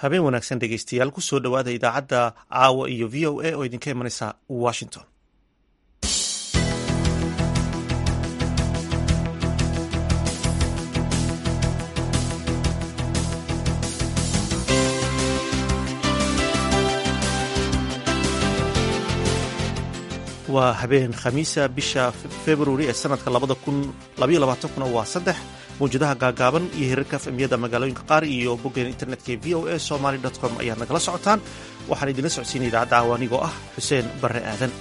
habeen wanaagsan dhegeystayaal kusoo dhowaada idaacadda caawa iyo v o a oo idinka imanaysa washington waa habeen khamiisa bisha februari ee sanadka kuna waa saddex mawjadaha gaagaaban iyo hirarka fmiyada magaalooyinka qaar iyo boggeen internetka v o a somaly com ayaad nagala socotaan waxaan idinla socodsiinay idaacadda caawa anigoo ah xuseen barre aadan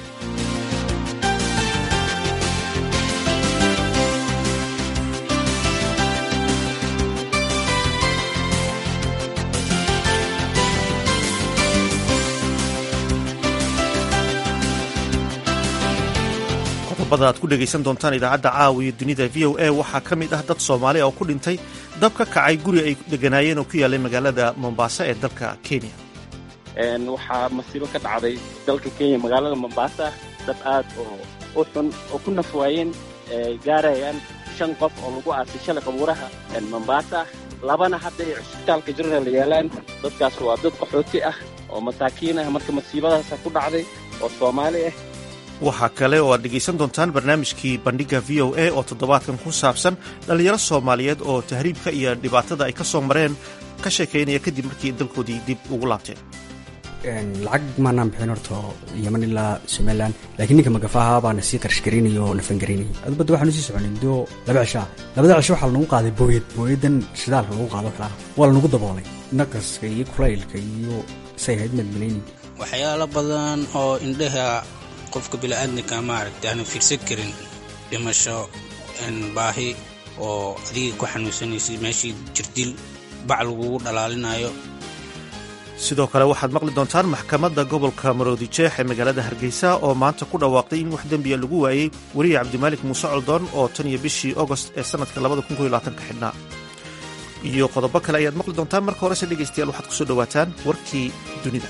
qodobada aad ku dhegaysan doontaan idaacadda caawa iyo dunida v o a waxaa ka mid ah dad soomaali oo ku dhintay dab ka kacay guri ay deganaayeen oo ku yaallay magaalada mombasa ee dalka kenya waxaa masiibo ka dhacday dalka kenya magaalada mombasa dad aad oo u xun oo ku nafwaayeen gaarayaan shan qof oo lagu aasay shalay qabuuraha mombasa labana hadday cisbitaalka general yaalaan dadkaas waa dad qaxooti ah oo masaakiin ah marka masiibadaasa ku dhacday oo soomaali ah waxaa kale oo aad dhegaysan doontaan barnaamijkii bandhigga v o a oo toddobaadkan ku saabsan dhallinyaro soomaaliyeed oo tahriibka iyo dhibaatada ay ka soo mareen ka sheekaynaya kadib markii dalkoodii dib ugu laabteen lacag maanaan bixin horta yeman ilaa somalilan laakiin ninka magafaha baana sii qarash garaynaya oo nafan garaynaya adubadda waxaanu sii soconay muddo laba cishaa labada cisho waxaa lanagu qaaday booyad booyadan shidaalka lagu qaado kalaa waa lanagu daboolay naqaska iyo kulaylka iyo say ahayd madmalaynin waxyaalo badan oo indhaha qofka bini'aadamka maaragta aanan fiirsan karin dhimasho baahi oo adiga ku xanuunsanaysay meeshii jirdil bac lagugu dhalaalinayo sidoo kale waxaad maqli doontaan maxkamadda gobolka maroodi jeex ee magaalada hargeysa oo maanta ku dhawaaqday in wax dembiya lagu waayey weriye cabdimaalik muuse coldoon oo tan iyo bishii agost ee sanadka ka xidhnaa iyo qodobo kale ayaad maqli doontaan marka horese dhegaystayaal waxaad kusoo dhowaataan warkii dunida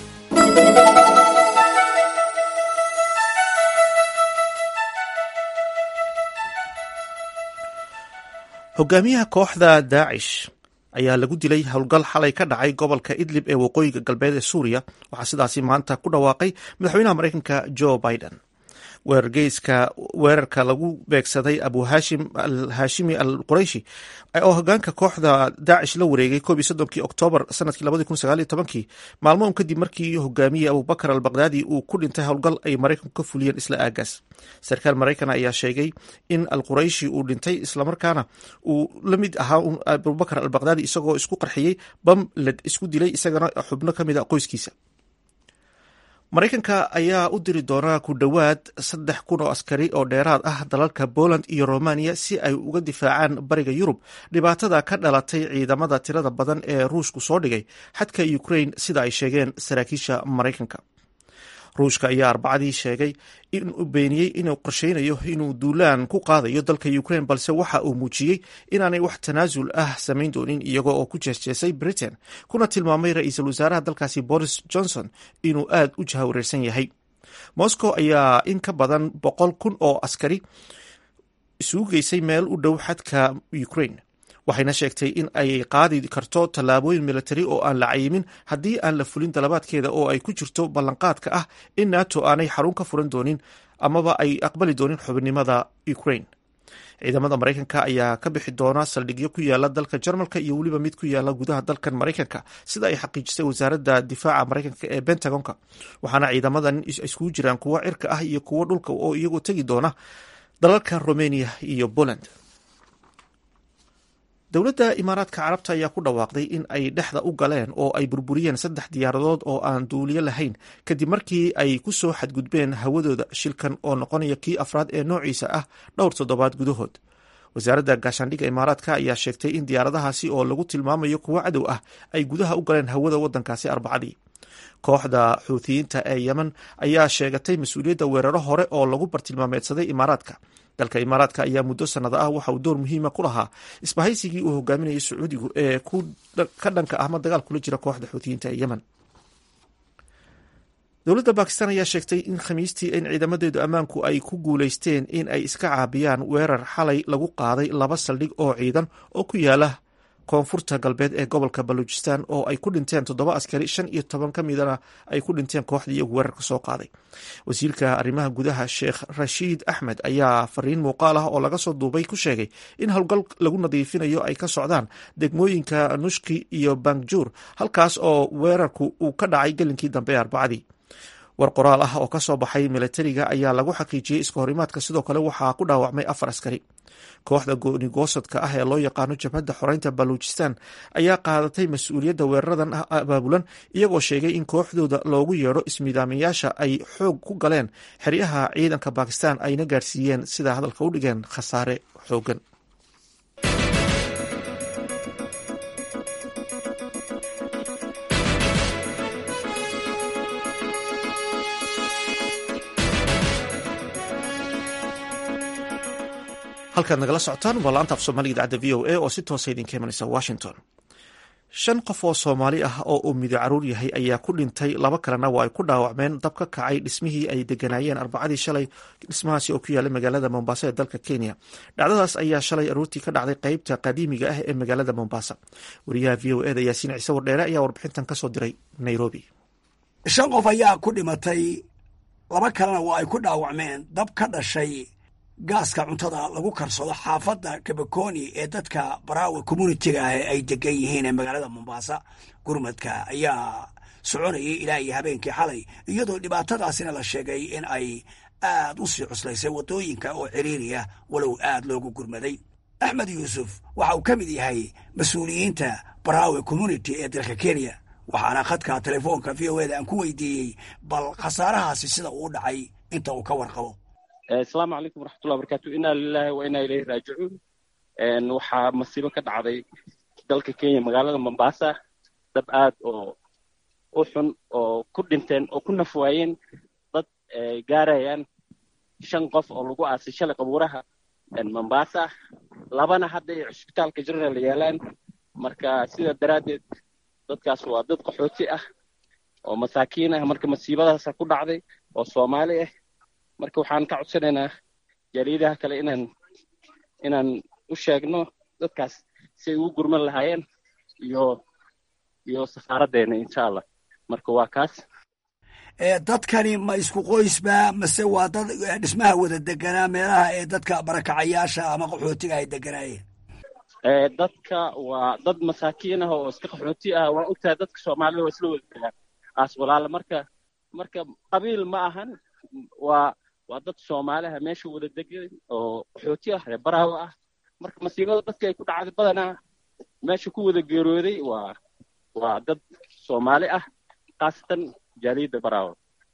hogaamiyaha kooxda daacish ayaa lagu dilay howlgal xalay ka dhacay gobolka idlib ee waqooyiga galbeed ee suuriya waxaa sidaasi maanta ku dhawaaqay madaxweynaha maraykanka joe biden weerargeyska weerarka lagu beegsaday abu hashim al hashimi al qurayshi oo hogaanka kooxda daacish la wareegay koob iyo soddonkii oktoobar sanadkii labadii kun sagaal iyo tobankii maalmo un kadib markii hogaamiyey abubakar al bakdaadi uu ku dhintay howlgal ay maraykanku ka fuliyeen isla aagaas sarkaal maraykan ayaa sheegay in al qurayshi uu dhintay islamarkaana uu la mid ahaa abubakar al bakdaadi isagoo isku qarxiyey bam led isku dilay isagana xubno ka mid a qoyskiisa maraykanka ayaa u diri doonaa ku dhowaad saddex kun oo askari oo dheeraad ah dalalka poland iyo romaniya si ay uga difaacaan bariga yurub dhibaatada ka dhalatay ciidamada tirada badan ee ruushku soo dhigay xadka ukraine sida ay sheegeen saraakiisha maraykanka ruushka ayaa arbacadii sheegay inuu beeniyey inuu qorsheynayo inuu duulaan ku qaadayo dalka ukraine balse waxa uu muujiyey inaanay wax tanaasul ah samayn doonin iyagoo oo ku jeesjeesay britain kuna tilmaamay ra-iisul wasaaraha dalkaasi boris johnson inuu aad u jahawareersan yahay moscow ayaa in ka badan boqol kun oo askari isugu geysay meel u dhow xadka ukraine waxayna sheegtay in ay qaadi karto tallaabooyin militari oo aan la cayimin haddii aan la fulin dalabaadkeeda oo ay ku jirto ballanqaadka ah in nato aanay xarun ka furan doonin amaba ay aqbali doonin xubinimada ukraine ciidamada maraykanka ayaa ka bixi doona saldhigyo ku yaala dalka jarmalka iyo weliba mid ku yaala gudaha dalkan maraykanka sida ay xaqiijisay wasaaradda difaaca maraykanka ee bentagonka waxaana ciidamadan iskugu jiraan kuwo cirka ah iyo kuwo dhulka oo iyagoo tegi doona dalalka romania iyo poland dowladda imaaraadka carabta ayaa ku dhawaaqday in ay dhexda u galeen oo ay burburiyeen saddex diyaaradood oo aan duuliyo lahayn kadib markii ay ku soo xadgudbeen hawadooda shilkan oo noqonaya kii afraad ee noociisa ah dhowr toddobaad gudahood wasaaradda gaashaandhigga imaaraadka ayaa sheegtay in diyaaradahaasi oo lagu tilmaamayo kuwo cadow ah ay gudaha u galeen hawada waddankaasi arbacadii kooxda xuutiyiinta ee yemen ayaa sheegatay mas-uuliyadda weeraro hore oo lagu bartilmaameedsaday imaaraadka dalka imaaraadka ayaa muddo sanado ah waxa uu door muhiima ku lahaa isbahaysigii uu hogaaminayay sacuudigu ee ka dhanka ah ma dagaal kula jira kooxda xuutiyiinta ee yemen dowladda bakistan ayaa sheegtay in khamiistii in ciidamadeedu ammaanku ay ku guuleysteen in ay iska caabiyaan weerar xalay lagu qaaday laba saldhig oo ciidan oo ku yaala koonfurta galbeed ee gobolka baluujistan oo ay ku dhinteen toddoba askari shan iyo toban ka midana ay ku dhinteen kooxdii iyagu weerarka soo qaaday wasiirka arrimaha gudaha sheekh rashiid axmed ayaa fariin muuqaal ah oo laga soo duubay ku sheegay in howlgal lagu nadiifinayo ay ka socdaan degmooyinka nushki iyo bangjuur halkaas oo weerarku uu ka dhacay gelinkii dambe ee arbacadii war qoraal ah oo kasoo baxay milatariga ayaa lagu xaqiijiyey iska horimaadka sidoo kale waxaa ku dhaawacmay afar askari kooxda goonigoosadka ah ee loo yaqaano jabhadda xoreynta baluujistan ayaa qaadatay mas-uuliyadda weeraradan abaabulan iyagoo sheegay in kooxdooda loogu yeedho ismiidaamayaasha ay xoog ku galeen xeryaha ciidanka bakistan ayna gaarsiiyeen sida hadalka u dhigeen khasaare xoogan halkaad nagala socotaan waa laanta af soomaaliga idaacadda v o a oo si toosa idinka imanaysa washington shan qof oo soomaali ah oo uu mido caruur yahay ayaa ku dhintay laba kalena waa ay ku dhaawacmeen dab ka kacay dhismihii ay deganaayeen arbacadii shalay dhismahaasi oo ku yaala magaalada mombasa ee dalka kenya dhacdadaas ayaa shalay aruurtii ka dhacday qeybta qadiimiga ah ee magaalada mombasa wariyaha v o eda yaasiin ciise wardheere ayaa warbixintan kasoo diray nairobi shan qof ayaa ku dhimatay laba kalena waa ay ku dhaawacmeen dab ka dhashay gaaska cuntada lagu karsado xaafadda kabakoni ee dadka baraawe communitiga ah ay degan yihiin ee magaalada mombasa gurmadka ayaa soconayay ilaa iyo habeenkii xalay iyadoo dhibaatadaasina la sheegay in ay aad u sii cuslaysay waddooyinka oo ciriiriya walow aad loogu gurmaday axmed yuusuf waxa uu ka mid yahay mas-uuliyiinta baraawe community ee dalka kenya waxaana khadka telefoonka v o eda aan ku weydiiyey bal khasaarahaasi sida uu dhacay inta uu ka warqabo asalaamu calaykum waraxmatullah barakaatu inaa lilahi wa inaa ilayhi raajicuun waxaa masiibo ka dhacday dalka kenya magaalada mombasa dab aad oo u xun oo ku dhinteen oo ku nafwaayeen dad gaarayaan shan qof oo lagu aasay shalay qabuuraha mombasa labana hadda ay cusbitaalka general yaalaan marka sidaa daraaddeed dadkaas waa dad qaxooti ah oo masaakiin ah marka masiibadaasa ku dhacday oo soomaali ah marka waxaan ka codsanaynaa jaaliyadaha kale inaan inaan u sheegno dadkaas si ay ugu gurman lahaayeen iyo iyo safaaraddeena insha allah marka waa kaas dadkani ma isku qoysba mase waa dad dhismaha wada deganaa meelaha ee dadka barakacayaasha ama qaxootiga ay deganaayeen dadka waa dad masaakiin ah oo iska qaxooti ah waa ogtahay dadka soomaalida waa isla wada degaan aas walaala marka marka qabiil ma ahan waa waa dad soomaaliha meesha wada degan oo qaxooti ah reer baraawo ah marka masiibada dadka ay ku dhacday badanaa meesha ku wada geerooday waa waa dad soomaali ah khaasatan jaaliyadda baraawo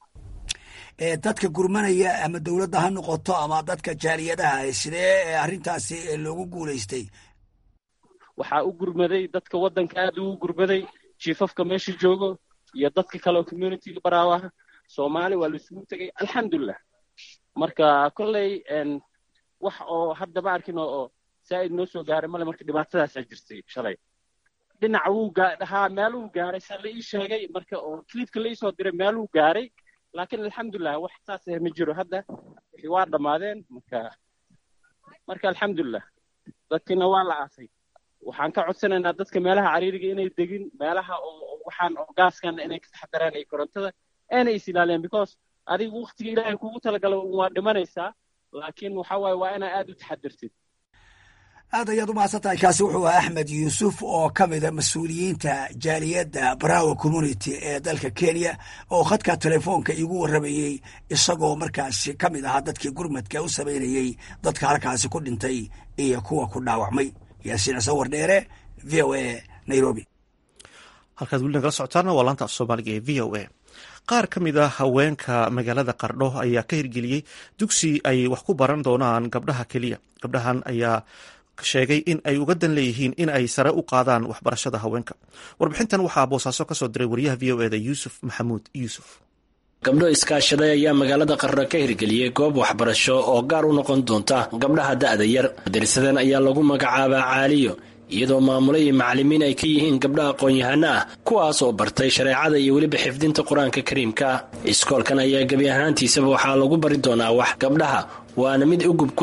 dadka gurmanaya ama dowladda ha noqoto ama dadka jaaliyadaha sidee arrintaasi loogu guulaystay waxaa u gurmaday dadka waddanka aad ugu gurmaday jiifafka meesha joogo iyo dadka kale oo communityga baraawo ah soomaali waa laisugu tegay alxamdulilah marka kolley wax oo hadda ma arkin oo saa'id noo soo gaaray male marka dhibaatadaasaa jirtay shalay dhinaca wuu haa meeluu gaaray saa la ii sheegay marka oo clipka la iisoo diray meeluu gaaray laakiin alxamdulilah wax saas ah ma jiro hadda wixii waa dhammaadeen marka marka alxamdulilah dadkiina waa la aasay waxaan ka codsanaynaa dadka meelaha cariiriga inay degin meelaha oo waxaan oo gaaskan inay ka taxadaraan iyo korontada aanay is ilaaliyaan because adigu waktiga ilaahay kugu talagalo waa dhimanaysaa laakiin waxa waaye waa inaa aad u taxadirtid aad ayaad u mahadsan tahay kaasi wuxuu ahaa axmed yuusuf oo ka mida mas-uuliyiinta jaaliyadda braawo community ee dalka kenya oo khadka telefoonka iigu warramayey isagoo markaasi ka mid ahaa dadkii gurmadka u samaynayey dadka halkaasi ku dhintay iyo kuwa ku dhaawacmay yaasiin cise wardheere v o a nairobi halkaad weli nagala socotaana waa laanta af soomaaliga ee v o a qaar ka mid a haweenka magaalada qardho ayaa ka hirgeliyey dugsi ay wax ku baran doonaan gabdhaha keliya gabdhahan ayaa sheegay in ay uga dan leeyihiin in ay sare u qaadaan waxbarashada haweenka warbixintan waxaa boosaaso kasoo diray wariyaha v o eda yuusuf maxamuud yuusuf gabdho iskaashaday ayaa magaalada qarra ka hirgeliyey goob waxbarasho oo gaar u noqon doonta gabdhaha da'da yar madarisadan ayaa lagu magacaabaa caaliyo iyadoo maamule iyo macallimiin ay ka yihiin gabdha aqoon-yahano ah kuwaas oo bartay shareecada iyo weliba xifdinta qur-aanka kariimka iskoolkan ayaa gebi ahaantiisaba waxaa lagu bari doonaa wax gabdhaha waana mid ugub ku ah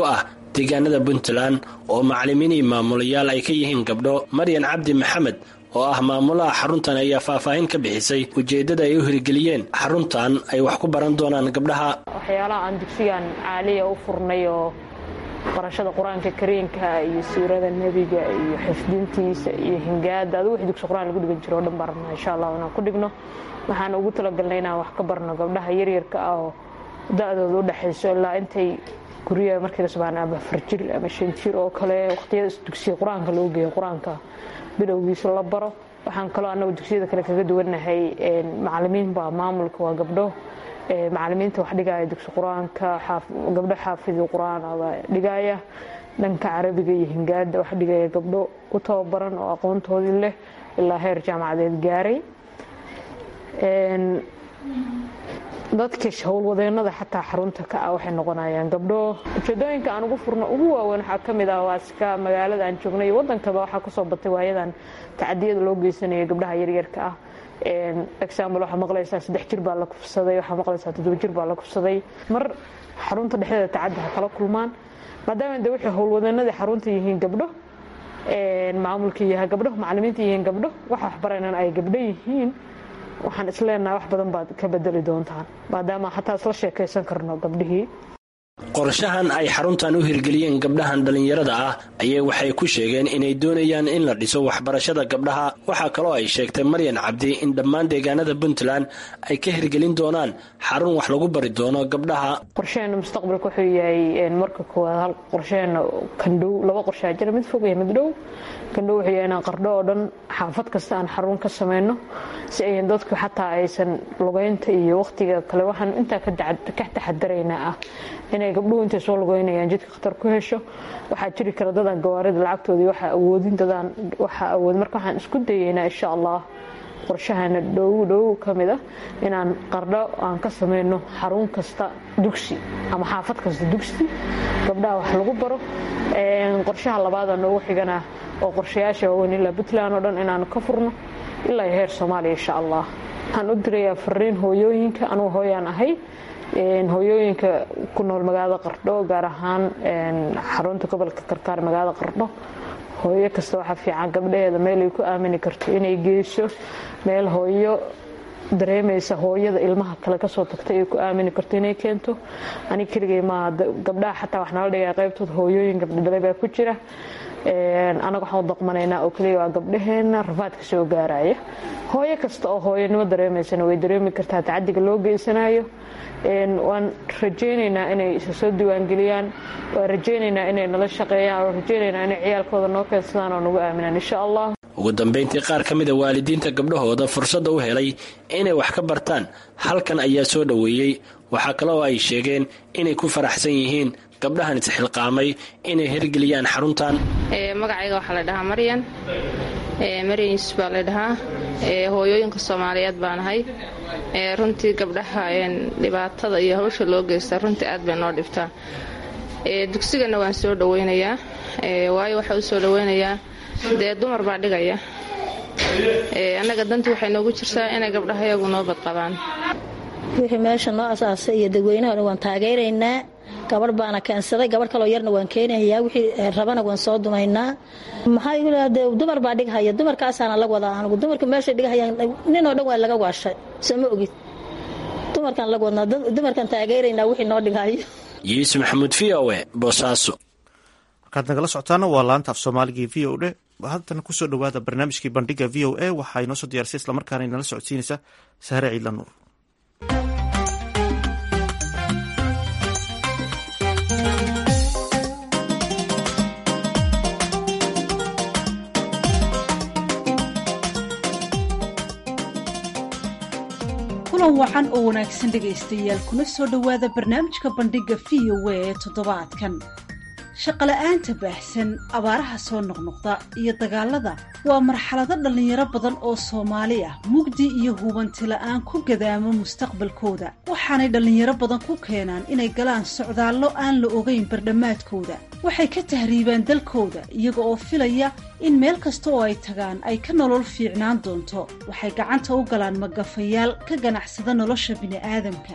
deegaanada puntland oo macalimiin iyo maamulayaal ay ka yihiin gabdho maryan cabdi maxamed oo ah maamulaha xaruntan ayaa faahfaahin ka bixisay ujeeddada ay u hirgeliyeen xaruntan ay wax ku baran doonaan gabdhaha waxyaalaha aan dugsigan caaliya u furnay oo barashada qur-aanka kariinka iyo siirada nebiga iyo xifdintiisa iyo hingaada adu wix dugsi qur-aan lagu dhigan jiro o dhan baan rabnaa insha allah inaan ku dhigno waxaan ugu talagalnay inaan wax ka barno gabdhaha yaryarka ah oo da-dooda u dhexayso ilaa intay guryaha markii la subaan ama afar jir ama shan jir oo kale waqtiyada dugsiga qur-aanka loo geeyo qur-aanka bilowgiisa la baro waxaan kaloo annagu dugsiyada kale kaga duwannahay macalimiin baa maamulka waa gabdho macalimiinta wax dhigaya dugsi qur-aanka gabdho xaafidi qur-aan baa dhigaya dhanka carabiga iyo hingaada wax dhigaya gabdho u tababaran oo aqoontoodii leh ilaa heer jaamacadeed gaaray dadka howlwadeenada xataa xarunta ka ah waxay noqonayaan gabdho ujeedooyinka aan ugu furno ugu waaweyn waxaa ka mid ah waaska magaalada aan joognay iyo wadankaba waxaa kusoo batay waayadan tacadiyada loo geysanayo gabdhaha yaryarka ah example waxaa maqlaysaa saddex jir baa la kufsaday waxaa maqlaysaa toddoba jir baa la kufsaday mar xarunta dhexdeeda tacaddi ha kala kulmaan maadaama de waxay howlwadeenadii xarunta yihiin gabdho maamulka yahay gabdho macalimiinta yihiin gabdho waxa waxbaraynan ay gabdho yihiin waxaan isleenaha wax badan baad ka bedeli doontaan maadaama xataa isla sheekaysan karno gabdhihii qorshahan ay xaruntan u hirgeliyeen gabdhahan dhallinyarada ah ayay waxay ku sheegeen inay doonayaan in la dhiso waxbarashada gabdhaha waxaa kaloo ay sheegtay maryan cabdi in dhammaan deegaanada puntland ay ka hirgelin doonaan xarun wax lagu bari doono gabdhaha qorsheena mustaqbalka wuxuu yahay marka koowaad hal qorsheena kandhow laba qorshaa jira mid fog iyo mid dhow kandhow wuxuu yahay inaan qardho oo dhan xaafad kasta aan xarun ka samayno si ayan dadku xataa aysan lugeynta iyo waqtiga kale waxaan intaa ka taxadaraynaa ah inay gabdhuhu intay soo lugeynayaan jidka khatar ku hesho waxaa jiri kara dadaan gawaarida lacagtoodii waxaa awoodin dadaan waxaa awood marka waxaan isku dayeynaa insha allah qorshahana dhow dhow ka mid ah inaan qardho aan ka samayno xarun kasta dugsi ama xaafad kasta dugsi gabdhaha wax lagu baro qorshaha labaada noogu xigana oo qorshayaasha waaweyn ilaa puntland oo dhan inaan ka furno ilaa heer soomaaliya insha allah waxaan u dirayaa fariin hooyooyinka anugu hooyaan ahay hooyooyinka ku nool magaalada qardho gaar ahaan xarunta gobolka karkaar magaalada qardho hooyo kasta waxaa fiican gabdhaheeda meel ay ku aamini karto inay geyso meel hooyo dareemaysa hooyada ilmaha kale kasoo tagtay ay ku aamini karto inay keento anig keligay maaha gabdhaha xataa wax nala dhigaa qaybtooda hooyooyin gabdhodhalay baa ku jira anaga waxaan u daqmanaynaa oo keliya waa gabdhaheena rafaadka soo gaaraya hooyo kasta oo hooyonimo dareemaysana way dareemi kartaa tacadiga loo geysanayo waan rajaynaynaa inay isa soo diiwaangeliyaan waan rajaynaynaa inay nala shaqeeyaan waan rajaynaynaa inay ciyaalkooda noo keensadaan oo nagu aaminaan insha allah ugu dambayntii qaar ka mida waalidiinta gabdhahooda fursadda u helay inay wax ka bartaan halkan ayaa soo dhoweeyey waxaa kaloo ay sheegeen inay ku faraxsan yihiin gabdhahan isxilqaamay inay hirgeliyaan xaruntan magacayga waxaa la dhahaa maryan maryan yuusuf baa la dhahaa hooyooyinka soomaaliyeed baan ahay runtii gabdhaha dhibaatada iyo hawsha loo geysta runtii aad bay noo dhibtaa dugsigana waan soo dhaweynayaa waayo waxaa u soo dhaweynayaa dee dumar baa dhigaya annaga dantii waxay noogu jirtaa inay gabdhaha iyagu noo badqabaan wixii meesha noo asaasay iyo dadweynahana waan taageeraynaa gabadh baana keensaday gabadh kaloo yarna waan keenayaa wixii rabana waan soo dumaynaa maxaa igu de dumar baa dhighaya dumarkaasaana la wadaa anigu dumarka meeshay dhighayaan ninoo dhan waa laga waashay soo ma ogid dumarkaan lag wadnaa dumarkaan taageeraynaa wixii noo dhighayo yuusuf maxamuud v o e boosaaso markaad nagala socotaana waa laanta af soomaaligii v o e haddana kusoo dhowaada barnaamijkii bandhiga v o a waxaa inoo soo diyaarisay islamarkaana inala socodsiinaysa sahre ciidla nuur kulan wacan oo wanaagsan dhegaystayaal kuna soo dhowaada barnaamijka bandhigga v o a ee toddobaadkan shaqola'aanta baahsan abaaraha soo noqnoqda iyo dagaalada waa marxalado dhallinyaro badan oo soomaali ah mugdi iyo hubanti la'aan ku gadaamo mustaqbalkooda waxaanay dhallinyaro badan ku keenaan inay galaan socdaallo aan la ogayn bardhammaadkooda waxay ka tahriibaan dalkooda iyaga oo filaya in meel kasta oo ay tagaan ay ka nolol fiicnaan doonto waxay gacanta u galaan magafayaal ka ganacsada nolosha bini'aadamka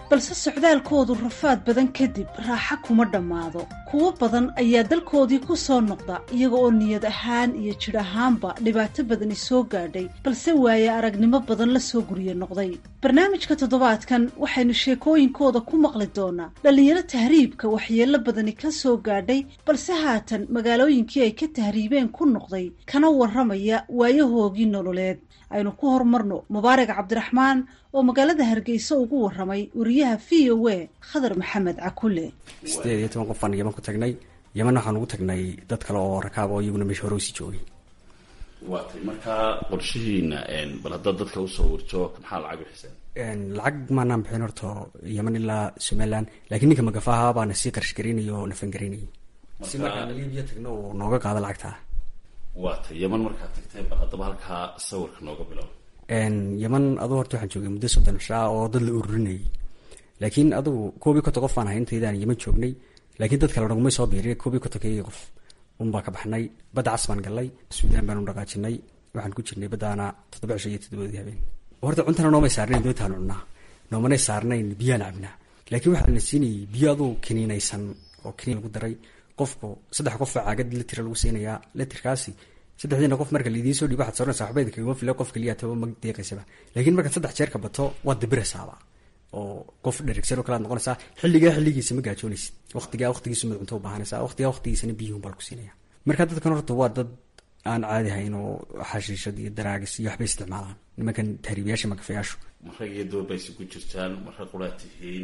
balse socdaalkoodu rafaad badan kadib raaxa kuma dhammaado kuwo badan ayaa dalkoodii ku soo noqda iyaga oo niyad ahaan iyo jidh ahaanba dhibaato badani soo gaadhay balse waaye aragnimo badan la soo gurye noqday barnaamijka toddobaadkan waxaynu sheekooyinkooda ku maqli doonaa dhallinyaro tahriibka waxyeello badani ka soo gaadhay balse haatan magaalooyinkii ay ka tahriibeen ku noqday kana warramaya waayahoogii nololeed aynu ku horumarno mubaarak cabdiraxmaan oo magaalada hargeysa ugu warramay wariyaha v o a khadar maxamed cakule sideed iyo toban qof baan yaman ku tagnay yaman waxaan ugu tagnay dad kale oo rakaab oo iyaguna meesha hore usii joogay waatay markaa qorshihiina bal haddaad dadka usoo warjo maxaa lacag bixiseen lacag maanaan bixin horto yaman ilaa somalilan laakiin ninka magafaha baana sii qarash garaynaya oo nafan garaynayay si markaan libiya tagno uu nooga qaado lacagta waatay yaman markaad tagtay bal haddaba halkaa sawirka nooga bilow yaman aduu horta waxaan joogay muddo soddon cishaa oo dad la ururinayay laakiin adugu koob iyo konton qof baan ahay intaydaan yaman joognay laakiin dad kale nagumay soo biiriy koob iyo kontonkeygii qof unbaa ka baxnay badda cas baan gallay suudaan baanu dhaqaajinay waxaan ku jirnay baddaana toddoba cisho iyo toddobadii habeen horta cuntana noomay saarnayn doontaanu cunnaa noomanay saarnayn biyaan cabnaa laakiin waxaa la siinayay biyo aduu kiniinaysan oo kiniin lagu daray qofku saddex qof baa caagad litira lagu siinayaa litirkaasi saddexdiina qof marka laidiin soo dhiibo waxaad soranaysaa waxbayda kagama fila qof keliya taba ma deeqaysaba laakiin markaad saddex jeer ka bato waad dabiraysaaba oo qof dherigsan oo kale ad noqonaysaa xilligaa xilligiisa ma gaajoonaysid waqtigaa waqtigiisu mad cunto u baahanaysaa waqtigaa waqtigiisana biyuhun baa lagu siinaya marka dadkan horta waa dad aan caadi hayn oo xashiishad iyo daraagis iyo waxbay isticmaalaan nimankan tahriibayaasha magafayaashu marag iyo dumar bay isugu jirtaan marag quraad tihiin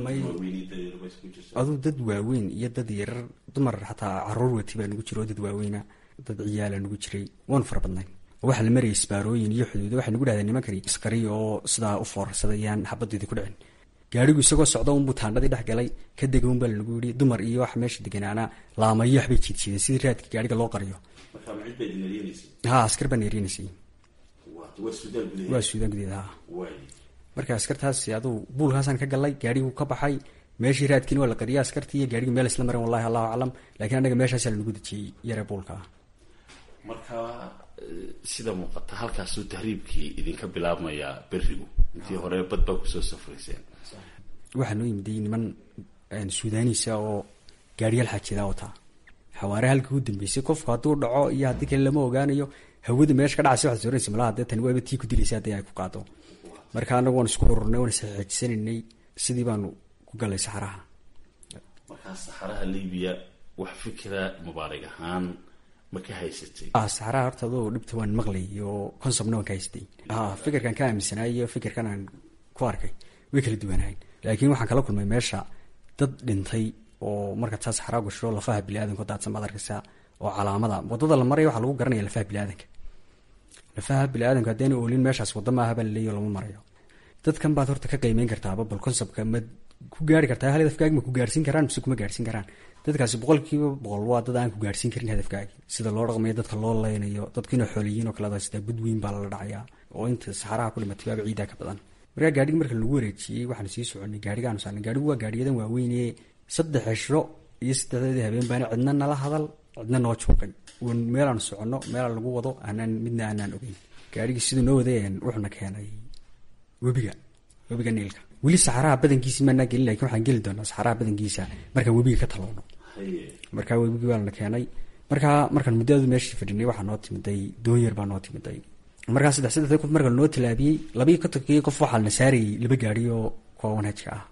aduu dad waaweyn iyo dad yarar dumar xataa caruur wati baa nagu jira oo dad waaweyna dad ciyaala nagu jiray waanu fara badnayn oo waxaa la marayay isbaarooyin iyo xuduudo waxay nagu dhahdeen nimankani askari oo sidaa u foorarsadayaan xabadeedii ku dhicin gaarigu isagoo socda unbuu taandhadii dhex galay ka dega unbaa lanagu yidhi dumar iyo wax meesha deganaana laamayo waxbay jiidjiideen sidii raadka gaariga loo qariyo ha askar baan erinaysay waa suudaan gudeed ha marka askartaasi aduu buulkaasaan ka galay gaariguu ka baxay meeshii raadkiina waa la qariyay askartii iyo gaarigii meel isla mareen wallahi allahu aclam lakiin annaga meeshaasaa lanagu dejiyey yare buulka marka sida muuqata halkaasuu tahriibkii idinka bilaabmayaa berigu intii hore bad baa kusoo safrayseen waxaa noo yimiday niman suudaaniisa oo gaariyaal xaajidaa wataa xawaare halkii u dambeysay qofku hadduu dhaco iyo haddii kale lama ogaanayo hawada meesha ka dhacaysa waxaad soranaysa malaha dee tani waaba tii ku dilaysa haddii ay ku qaado marka anagu waan isku ururnay waan isxeejisanaynay sidii baanu ku galay saxaraha markaa saxaraha libiya wax fikira mubaarig ahaan ma ka haysatay saxaraha horta adoo dhibta waan maqlay oo consomna waan ka haystay ha fikirkan ka aaminsanaa iyo fikirkan aan ku arkay way kala duwanahayn laakiin waxaan kala kulmay meesha dad dhintay oo marka taa saxaraa gasho lafaha biniadanka daadsan baad arkaysaa oo calaamada wadada la maraya waxaa lagu garanaya lafaha biniaadanka lafaha biniaadanka haddayna oolin meeshaas wadda maaha baa laleeyo lama marayo dadkan baad horta ka qiimeyn kartaaba bal conseptka ma ku gaari kartaa hal hadafkaagi ma ku gaarsiin karaan mise kuma gaarsiin karaan dadkaasi boqolkiiba boqol waa dad aan ku gaarsiin karin hadafkaagi sida loo dhaqmayo dadka loo leynayo dadkiina xooliyiin oo kale sidaa budweyn baa lala dhacayaa oo inta saxaraha ku dhimatay baaba ciidaa ka badan markaa gaadhigi marka lagu wareejiyey waxaan sii soconay gaarigaanu saarnay gaadhigu waa gaadhiyadan waaweynee saddex cisho iyo saddexdeedii habeen baana cidna nala hadal cidna noo juuqay n meelaanu soconno meelaa lagu wado aanaan midna aanaan ogeyn gaadhigii siduu noo wadeen wuxuuna keenay webiga webiga niilka weli saxaraha badankiisi maanaa gelin lakin waxaan geli doonaa saxaraha badankiisa markaan webiga ka talowno markaa webigii baana keenay markaa markaan muddadu meeshii fadhinay waxaa noo timiday doonyar baa noo timiday markaa saddex saddexdii qof marka noo tilaabiyey labii kontonkii qof waxaa na saarayay laba gaari oo kuwa wanhajka ah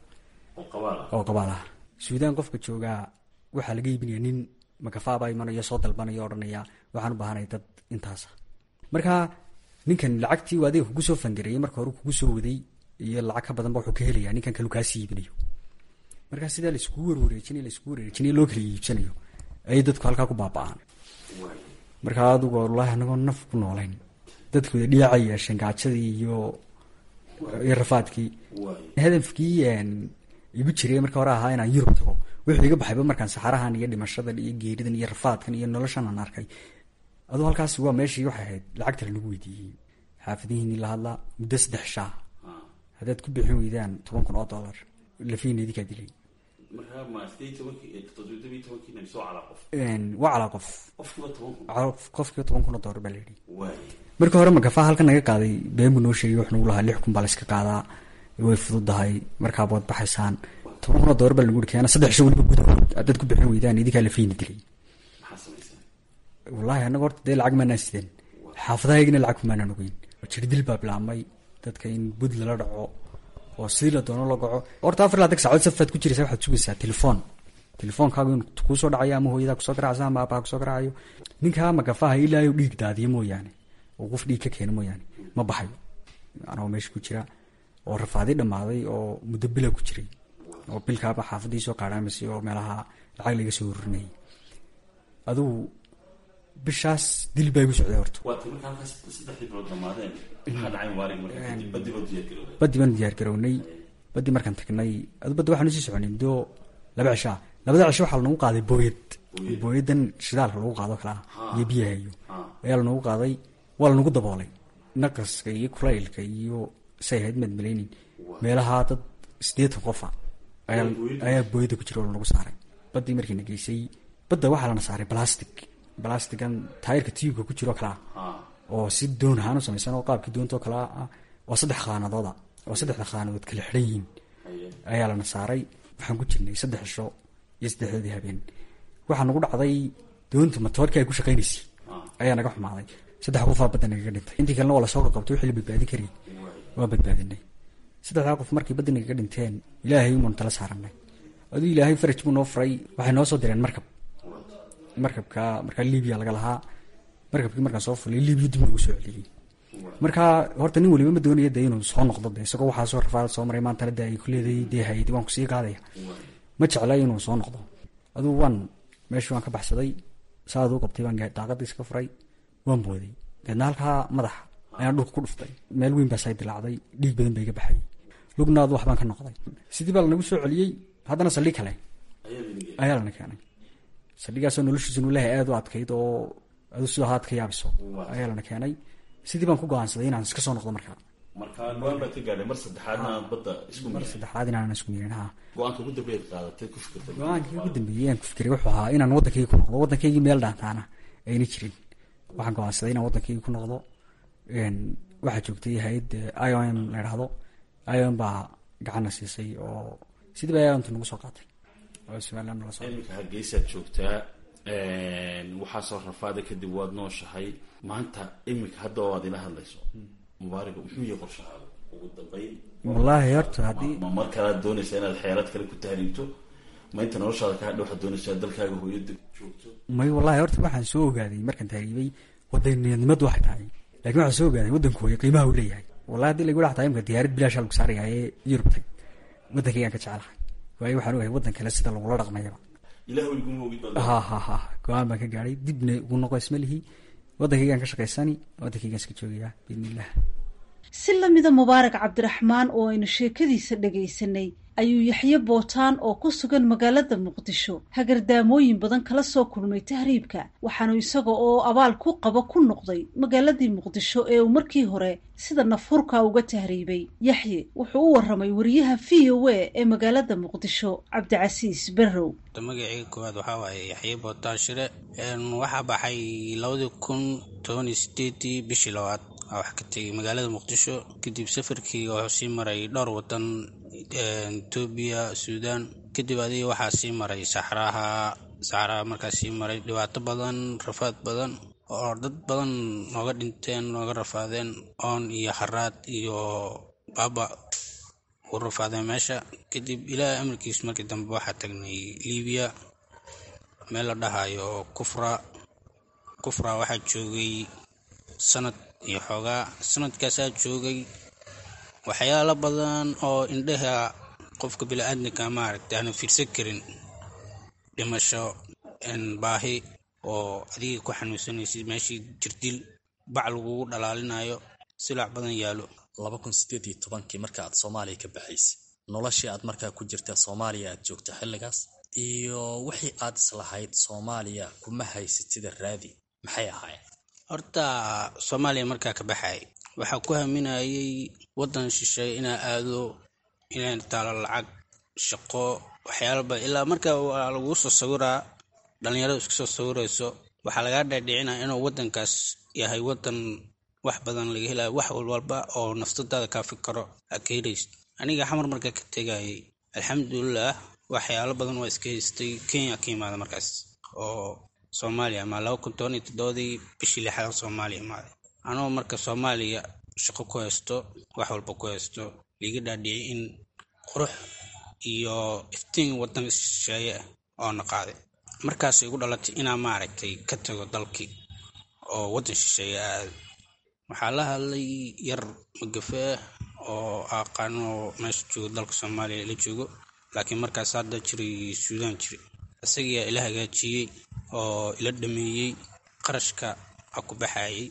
oo qabaal ah suudaan qofka joogaa waxaa laga iibinaya nin makafaabaa imanayo soo dalbanaya odhanaya waxaan u baahanay dad intaasa markaa ninkan lacagtii adiga kugu soo fangareeyay marka hore kugu soo waday iyo lacag ka badanba wuxuu ka helaya ninkan kalu kaasii iibinayo markaa sidaa laiskugu warwareejinay laiskugu wareejinay loo kala iibsanayo ayay dadku halkaa ku baaba-aan markaa adugu wallaahi anagoo naf ku noolayn dadku wada dhiyaacay yeesheen gaajadii iyo iyo rafaadkii hadafkii igu jiray marka hore ahaa inaan yurub tago wuxuu iga baxayba markaan saxarahan iyo dhimashadan iyo geeridan iyo rafaadkan iyo noloshan aan arkay aduu halkaasi waa meeshii waxay ahayd lacagta lanagu weydiiyey xaafadihiinii la hadlaa muddo saddex shaa haddaad ku bixin weydaan toban kun oo dollar lafiina idinkaa dilay waa calaa qof qofkiiba toban kun oo dollar baa layidhi marka hore magafaha halkan naga qaaday been buu noo sheegay wuxuu nagu lahaa lix kun baa layska qaadaa way fududahay markaaba waad baxaysaan toban kun oo doolar baa lagu uri keena saddex sho weliba gudahood haddaad ku bixin weydaan idinkaa la fiini dilay wallaahi annaga horta dee lacag maanaan sideen xaafadahaygina lacag kumaanaan ogeyn jirdil baa bilaabmay dadka in bud lala dhaco oo sidii la doono la gaco horta afar laatan saacood safaad ku jiraysa waxaad sugaysaa telefoon telefoonkaagu in kuusoo dhacayo ama hooyadaa kusoo garacsa ama aabbaha kusoo garacayo ninkaa magafaha ilaayo dhiig daadiyo mooyaane oo qof dhiig ka keeno mooyaane ma baxayo anagoo meesha ku jira oo rafaadi dhammaaday oo muddo bila ku jiray oo bilkaaba xaafadii soo qaadhaamasay oo meelaha lacag laga soo ururinayay adugu bishaas dil baa igu socday horta badi baan diyaar garownay badi markaan tagnay adu badda waxaanu sii soconay muddo laba cishaa labada cisho waxaa lanagu qaaday booyad booyadan shidaalka lagu qaado kalaa iyo biyaha iyo ayaa lanagu qaaday waa lanagu daboolay naqaska iyo kulaylka iyo say ahayd maad malaynin meelaha dad sideetan qofa ayaa booyada ku jira oo lanagu saaray badii markiina geysay badda waxaa lana saaray balastic balastigan taayirka tiyubka ku jiro kalaa oo si doon ahaan u samaysan oo qaabkii doontoo kalaa ah oo saddex khaanadooda oo saddexda khaanadood kala xidhan yihiin ayaa lana saaray waxaan ku jirnay saddex cisho iyo saddexdoodii habeen waxaa nagu dhacday doonta matoorkii ay ku shaqaynaysay ayaa naga xumaaday saddex qofaa badda nagaga dhintay intii kalena waa lasoo qaqabtay wixii la badbaadin karayay waa badbaadinay saddexdaa qof markii badda nagaga dhinteen ilaahay umaanu tala saaranay aduu ilaahay faraj buu noo furay waxay noo soo direen markab markabka markaa libiya laga lahaa markabkii markaan soo fulay libiya dib nagu soo celiyey markaa horta nin waliba ma doonaya de inuu soo noqdo de isagoo waxaa soo rafaad soo maray maantana de ay kuleeday dee hayadi waan kusii qaadaya ma jecla inuu soo noqdo aduu waan meeshii waan ka baxsaday saad u qabtay baan daaqadii iska furay waan booday deedna halkaa madaxa ayaan dhulka ku dhuftay meel weyn baa say dilaacday dhiig badan ba iga baxay lugnaadu waxbaan ka noqday sidii baa lanagu soo celiyey haddana saldhig kale ayaa lana keenay saldhigaasoo noloshiisa nulahay aada u adkayd oo adu sidoo haad ka yaabiso ayaa lana keenay sidii baan ku go-aansaday inaan iska soo noqdo markaa marka go-aan baad ka gaadhay mar saddexaadna aad badda isku mar saddexaad inaanan isku miirin ha go-aanka ugu dambeeyaad qaadatay ku fikirtay go-aankii ugu dambeeyey aan ku fikiray wuxuu ahaa inaan waddankayga ku noqdo waddankaygii meel dhaantaana ayna jirin waxaan go-aansaday inaan waddankayga ku noqdo waxaa joogtay hay-ad i o m la idhaahdo i o m baa gacanna siisay oo sidii baa iomta nagu soo qaatay oo somaliland nala soo iminka hargeysaad joogtaa waxaa soo rafaada kadib waad nooshahay maanta iminka hadda oo aad ila hadlayso mubaariga muxuu yahay qorshahaada ugu dambeyn wallaahi horta haddii ma mar kalead doonaysaa inaad xeelad kale ku tahriibto ma inta noloshaada ka hadha waxaad doonaysaa dalkaaga hooyada joogto may wallahi horta waxaan soo ogaaday markaan tahriibay wadaniyadnimadu waxay tahay laakiin waxaan soo ogaaday waddanku hooya qiimaha uu leeyahay wallahi haddii lagu dhaxtaa imka diyaarad bilaashaa lagu saaraya ee yurub tag waddankaygaan ka jecelahay waayo waxaan ogahay waddan kale sida lagula dhaqmayaba ilah iguma ogid baad ha ha ha go-aan baan ka gaadhay dibna ugu noqo ismalihi waddankaygaan ka shaqaysani waddankaygaan iska joogayaa biidniillah si lamida mubaarak cabdiraxmaan oo aynu sheekadiisa dhagaysanay ayuu yaxye bootaan oo ku sugan magaalada muqdisho hagardaamooyin badan kala soo kulmay tahriibka waxaanu isaga oo abaal ku qaba ku noqday magaaladii muqdisho ee uu markii hore sida nafurka uga tahriibay yaxye wuxuu u waramay wariyaha v o a ee magaalada muqdisho cabdicasiis berrow magacii koowaad waxaa waaye yaxye bootaan shire waxaa baxay labadii kun tobaniyo sideedii bishii labaad wax ka tegay magaalada muqdisho kadib safarkii wuxuu sii maray dhowr wadan etoobiya suudaan kadib adiga waxaa sii maray saxraha saxraha markaa sii maray dhibaato badan rafaad badan oo dad badan nooga dhinteen nooga rafaadeen oon iyo haraad iyo baaba u rafaadeen meesha kadib ilaahay amarkiis markii dambe waxaa tagnay libiya meel la dhahayo kufra kufra waxaa joogay sanad iyo xoogaa sanadkaasaa joogay waxyaalo badan oo indhaha qofka bili-aadamka maaragta aanu fiirsan karin dhimasho baahi oo adiga ku xanuunsanaysid meeshii jirdil bac lagugu dhalaalinayo silac badan yaalo laba kun sideed iyo tobankii marka aad soomaaliya ka baxaysay noloshii aad markaa ku jirta soomaaliya aad joogta xilligaas iyo wixii aad islahayd soomaaliya kuma haysatida raadi maxay ahaayeen horta soomaaliya markaa ka baxay waxaa ku haminayay waddan shisheeye inaa aado inay taalo lacag shaqo waxyaalaba ilaa marka waa laguu soo sawiraa dhallinyaradu iska soo sawirayso waxaa lagaa dhaadhicinaya inuu waddankaas yahay waddan wax badan laga helayo wax walba oo naftadaada kaa fikaro aniga xamar marka ka tegayay alxamdulilah waxyaalo badan waa iska haystay kenya ka imaada markaas oo soomaaliya ama laba kun toban iyo toddobadii bishii lixaad soomaaliya imaaday anoo marka soomaaliya shaqo ku haysto wax walba ku haysto liiga dhaadhiciyay in qurux iyo iftiin waddan shisheeye ah oo na qaaday markaas igu dhalatay inaa maaragtay ka tago dalkii oo waddan shisheeye aado waxaa la hadlay yar magafe oo aqaano meesha joogo dalka soomaaliya la joogo laakiin markaas hadda jiray suudaan jiray isagiyaa ila hagaajiyey oo ila dhameeyey qarashka a ku baxayay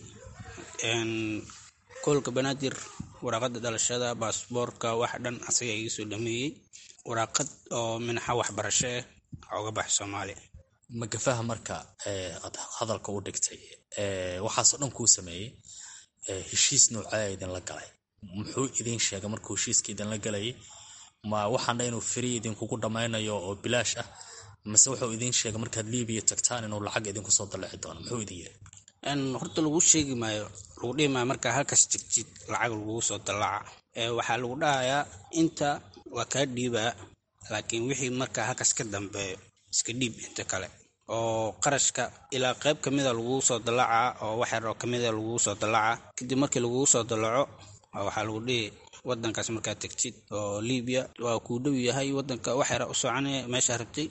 koolka banaadir waraaqada dhalashada baasboorka wax dhan asaga iga soo dhameeyey waraaqad oo minaxa waxbarasho ah oga baxay soomaaliya magafaha marka aad hadalka u dhigtay waxaasoo dhan kuu sameeyey heshiis noocaa idinla galay muxuu idin sheegay markuu heshiiska idinla galayay ma waxaana inuu feri idinkugu dhammaynayo oo bilaash ah mase wuxuu idin sheegay markaad libiya tagtaan inuu lacag idinku soo dalaci doono muxuu idin yiri horta lagu sheegi maayo lagu dhihi maayo markaa halkaas jirtid lacag lagugu soo dalaca waxaa lagu dhahayaa inta waa kaa dhiibaa laakiin wixii markaa halkaas ka dambeeyo iska dhiib inta kale oo qarashka ilaa qayb kamida lagugu soo dalacaa oo wax yar oo kamida lagugu soo dalacaa kadib markii lagugu soo dalaco waxaa lagu dhihi wadankaas markaad tegtid oo libiya waa kuu dhow yahay wadanka wax yara u soconaya meeshaa rabtay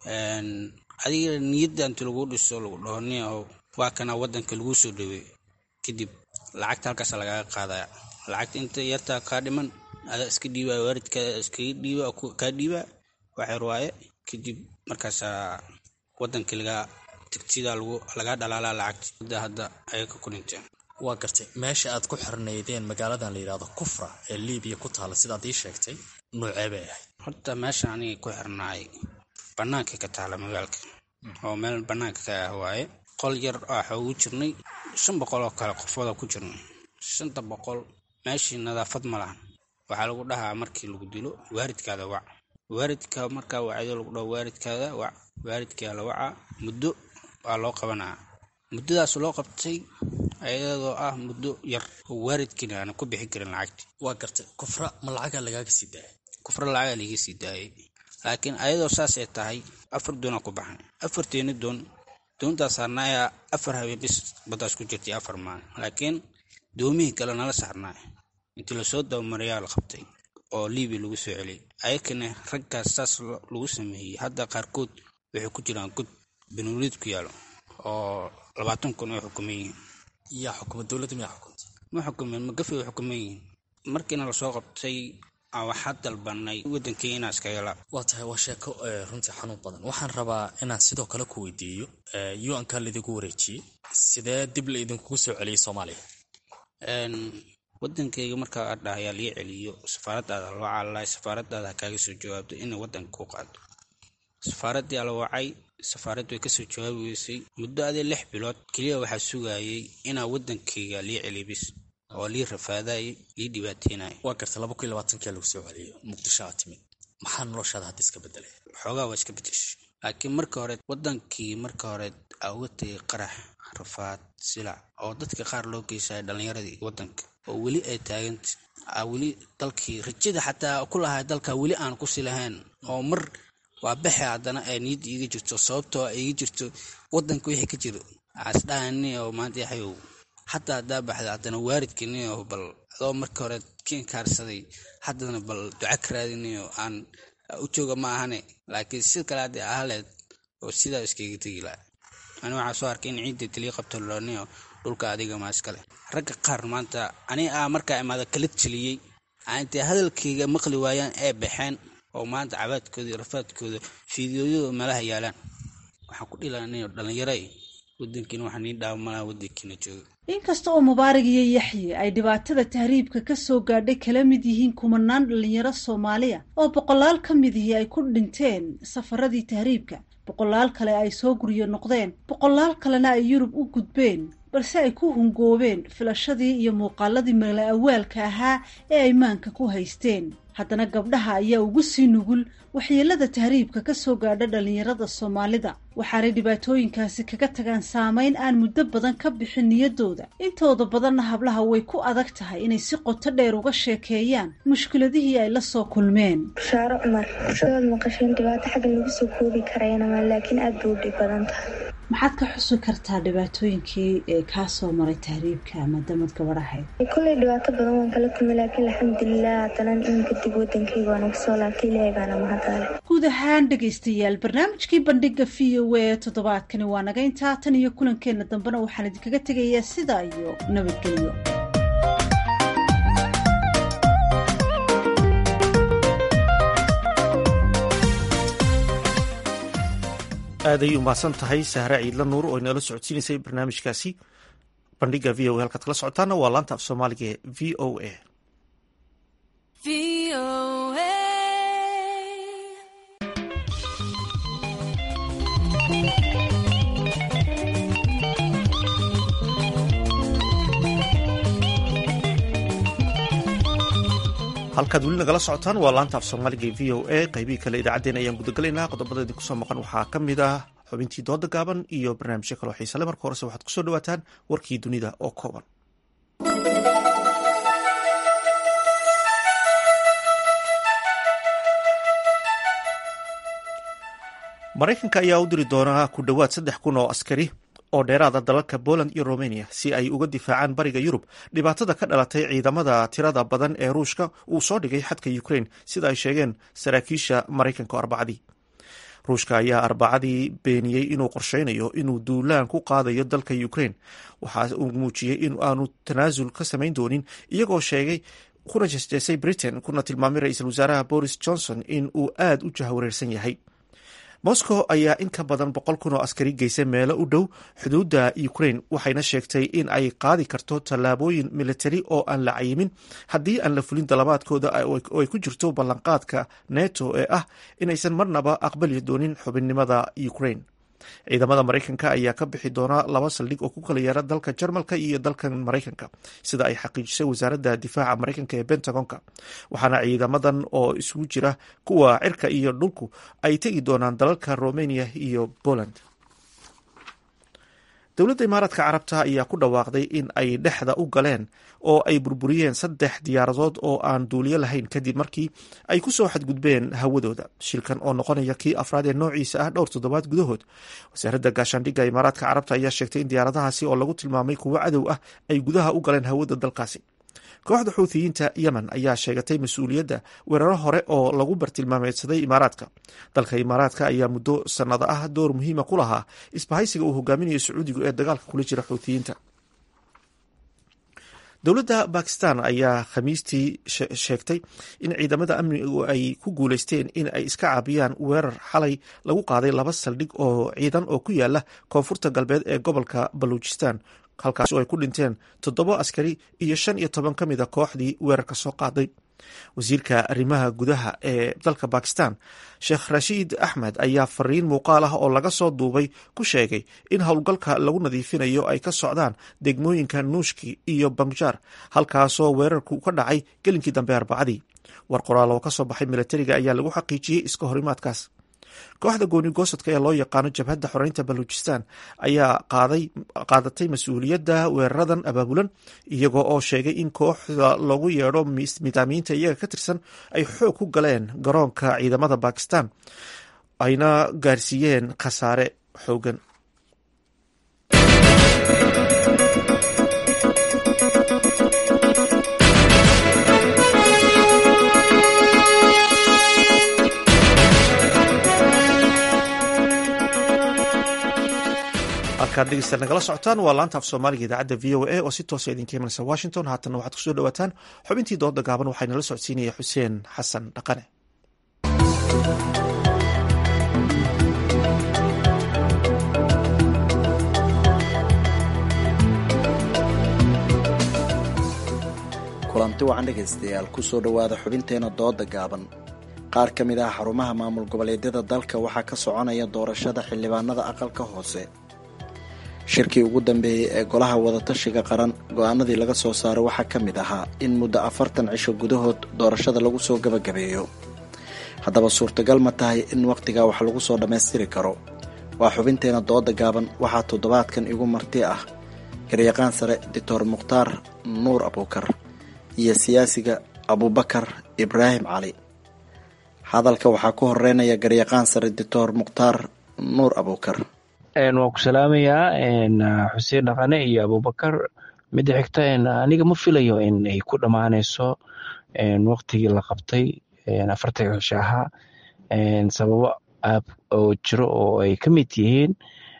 adiga niyadda inti lagu dhiso lagu dhaho nia oo waa kana wadanka laguu soo dhaweey kadib lacagta halkaas lagaga qaadaya lacagta inta yartaa kaa dhiman adaa iska dhiibaa waalidkaa iskaga dhiiba kaa dhiibaa wax yar waaye kadib markaasaa wadankii lagaa tigtida lagaa dhalaalaa lacagta hadda ayay ka kulinteen waa gartay meesha aad ku xirnaydeen magaaladan la yidhahdo kufra ee libiya ku taala sidaad ii sheegtay noocee bay ahayd horta meesha aniga ku xirnaay bannaankay ka taala magaalka oo meel bannaanka ka ah waaye qol yar waxa ugu jirnay shan boqol oo kale qofooda ku jirnay shanta boqol meeshii nadaafad ma lahan waxaa lagu dhahaa markii lagu dilo waaridkaada wac waaridka markaa wacdo lagu dhaho waaridkaada wac waaridkaa la wacaa muddo waa loo qabanaa muddadaas loo qabtay ayadoo ah muddo yar oo waaridkiina aana ku bixin karin lacagti waa gartay kufra ma lacagaa lagaaga sii daayay kufra lacagaa laiga sii daayay laakiin ayadoo saas ay tahay afar doonaa ku baxnay afarteeni doon doontaas saarnaayaa afar habeen bis baddaas ku jirtay afar maalin laakiin doomihii kale nala saarnaay intii lasoo dabamarayaa la qabtay oo libiya lagu soo celiyay ayakana raggaas saas lagu sameeyey hadda qaarkood waxay ku jiraan god benuuliid ku yaalo oo labaatan kun ay xukuman yihiin yaa xukuma dowladda miyaa xukunta ma xukumeen magafi way xukuman yihiin markiina lasoo qabtay waxaa dalbanay wadankii inaa iskaga laab waa tahay waa sheeko runtii xanuun badan waxaan rabaa inaan sidoo kale ku weydiiyo un-ka laidigu wareejiyey sidee dib la idinkugu soo celiyey soomaaliya wadankayga markaa aad dhahayaa lii celiyo safaaradaada loo caalalaay safaaradaada ha kaaga soo jawaabto inay wadanka ku qaado safaaraddii ala wacay safaaradd way kasoo jawaabi weysay muddo adee lix bilood keliya waxaa sugayay inaa wadankayga lii celiy bis oo lii rafaadayay lii dhibaateynayo waa garta laba kun iyo labaatankia lagu soo celiyo muqdisho aad timid maxaa noloshaada hadda iska bedelay xoogaa waa iska bedeshay laakiin marka hore wadankii marka hore aa uga tegay qarax rafaad silac oo dadka qaar loo geysaya dhallinyaradii wadanka oo weli ay taaganta aa weli dalkii rajada xataa ku lahay dalka weli aan kusi lahayn oo mar waa baxe haddana ay niyadda iiga jirto sababtoo iiga jirto wadanka wixii ka jiro asdhahani oo maanta yaxayow xataa haddaa baxda haddana waaridkaniyo bal adoo marka hore kiinkaarsaday haddana bal duca ka raadinayo aan u jooga ma ahane laakiin si kale haddii ahaleed oo sidaa iskaga tegi laha ani waxaa soo arkay in ciidda taliya qabto loniyo dhulka adiga maa iskale ragga qaar maanta ani aa markaa imaada kala teliyey intay hadalkayga maqli waayaan ee baxeen oo maanta cabaadkooda iyo rafaadkooda fiidiyooyada meelaha yaalaan waxaan ku dhilanay dhalinyaro wadankiina waxaa nii dhaawamalaha wadankiina jooga inkasta oo mubaarak iyo yaxye ay dhibaatada tahriibka ka soo gaadhay kala mid yihiin kumanaan dhalinyaro soomaaliya oo boqolaal ka midihii ay ku dhinteen safaradii tahriibka boqolaal kale ay soo guryo noqdeen boqolaal kalena ay yurub u gudbeen balse ay ku hungoobeen filashadii iyo muuqaaladii mala awaalka ahaa ee ay maanka ku haysteen haddana gabdhaha ayaa ugu sii nugul waxyeelada tahriibka ka soo gaadha dhallinyarada soomaalida waxaanay dhibaatooyinkaasi kaga tagaan saameyn aan muddo badan ka bixin niyadooda intooda badanna hablaha way ku adag tahay inay si qoto dheer uga sheekeeyaan mushkiladihii ay la soo kulmeen bushaaro cumar sidaad maqasheen dhibaato xagga lagu soo koobi karayana laakiin aad bay u dhib badan tahay maxaad ka xusi kartaa dhibaatooyinkii ee kaa soo maray tahriibka maadaamad gabadhahayd kolley dhibaato badan waan kala kulmay laakiin alxamdulilah haddana iminka dib wadankayga waan uga soo laabtay ilaahay baana mahadale guud ahaan dhegaystayaal barnaamijkii bandhiga v o a toddobaadkani waa naga intaa tan iyo kulankeenna dambena waxaan idinkaga tegayaa sidaa iyo nabadgelyo aad ayay umahadsan tahay sahre ciidla nuur oo inala socodsiinaysay barnaamijkaasi bandhiga v o a halkaad kala socotaana waa laanta af soomaaliga ee v o a halkaad weli nagala socotaan waa laanta af soomaaliga ee v o a qaybihii kale idaacaddeen ayaan gudagalaynaa qodobada idinku soo maqan waxaa ka mid ah xubintii dooda gaaban iyo barnaamijyo kaloo xiisale marka horese waxaad kusoo dhawaataan warkii dunida oo kooban maraykanka ayaa u diri doonaa ku dhowaad saddex kun oo askari oo dheeraada dalalka poland iyo romania si ay uga difaacaan bariga yurub dhibaatada ka dhalatay ciidamada tirada badan ee ruushka uu soo dhigay xadka ukraine sida ay sheegeen saraakiisha maraykanka arbacadii ruushka ayaa arbacadii beeniyey inuu qorsheynayo inuu duulaan ku qaadayo dalka ukraine waxa uu muujiyey in aanu tanaasul ka samayn doonin iyagoo sheegay kuna jeesjeesay britain kuna tilmaamay ra-iisul wasaaraha boris johnson in uu aada u jahwareersan yahay moscow ayaa in ka badan boqol kun oo askari geysay meelo u dhow xuduudda ukraine waxayna sheegtay in ay qaadi karto tallaabooyin militari oo aan la cayimin haddii aan la fulin dalabaadkooda oo ay ku jirto ballanqaadka neto ee ah inaysan marnaba aqbali doonin xubinnimada ukraine ciidamada maraykanka ayaa ka bixi doona laba saldhig oo ku kala yeera dalka jarmalka iyo dalkan maraykanka sida ay xaqiijisay wasaaradda difaaca maraykanka ee bentagonka waxaana ciidamadan oo isugu jira kuwa cirka iyo dhulku ay tegi doonaan dalalka romania iyo poland dowladda imaaraadka carabta ayaa ku dhawaaqday in ay dhexda u galeen oo ay burburiyeen saddex diyaaradood oo aan duuliyo lahayn kadib markii ay ku soo xadgudbeen hawadooda shilkan oo noqonaya kii afraad ee noociisa ah dhowr toddobaad gudahood wasaaradda gaashaandhigga imaaraadka carabta ayaa sheegtay in diyaaradahaasi oo lagu tilmaamay kuwo cadow ah ay gudaha u galeen hawada dalkaasi kooxda xuuthiyiinta yemen ayaa sheegatay mas-uuliyadda weeraro hore oo lagu bartilmaameedsaday imaaraadka dalka imaaraadka ayaa muddo sannado ah door muhiima ku lahaa isbahaysiga uu hogaaminayo sacuudigu ee dagaalka kula jira xuuthiyiinta dowladda bakistan ayaa khamiistii sheegtay in ciidamada amnigu ay ku guuleysteen in ay iska caabiyaan weerar xalay lagu qaaday laba saldhig oo ciidan oo ku yaala koonfurta galbeed ee gobolka baluujistan halkaas oo ay ku dhinteen toddoba askari iyo shan iyo toban ka mida kooxdii weerarka soo qaaday wasiirka arrimaha gudaha ee dalka bakistan sheekh rashiid axmed ayaa fariin muuqaal ah oo laga soo duubay ku sheegay in howlgalka lagu nadiifinayo ay ka socdaan degmooyinka nuushki iyo bangjar halkaasoo weerarku ka dhacay gelinkii dambe arbacadii war qoraal oo ka soo baxay milatariga ayaa lagu xaqiijiyey iska horimaadkaas kooxda gooni goosadka ee loo yaqaano jabhadda xoreynta baluujistan ayaa qaadatay mas-uuliyadda weeraradan abaabulan iyagoo oo sheegay in kooxda loogu yeedho midaamiinta iyaga ka tirsan ay xoog ku galeen garoonka ciidamada bakistan ayna gaarsiiyeen khasaare xoogan halkaad dhegeysta nagala socotaan waa laanta af soomaaliga idaacadda v o a oo si toosa idinka imanaysa washington haatanna waxaad kusoo dhawaataan xubintii dooda gaaban waxaa inala socodsiinaya xuseen xasan dhaqane kulanti wacan dhegaystayaal kusoo dhowaada xubinteena dooda gaaban qaar ka mid ah xarumaha maamul goboleedyada dalka waxaa ka soconaya doorashada xildhibaanada aqalka hoose shirkii ugu dambeeyey ee golaha wadatashiga qaran go-aanadii laga soo saaray waxaa ka mid ahaa in muddo afartan cisho gudahood doorashada lagu soo gabagabeeyo haddaba suurtagal ma tahay in wakhtigaa wax lagu soo dhammaystiri karo waa xubinteena dooda gaaban waxaa toddobaadkan igu marti ah garyaqaan sare doctor mukhtaar nuur abuukar iyo siyaasiga abubakar ibraahim cali hadalka waxaa ku horeynaya garyaqaan sare doctor mukhtaar nuur abuukar waan ku salaamayaa xuseen dhaqane iyo abubakar midda xigta aniga ma filayo in ay ku dhammaanayso waktigii la qabtay afartanka cisho ahaa sababo aab oo jiro oo ay ka mid yihiin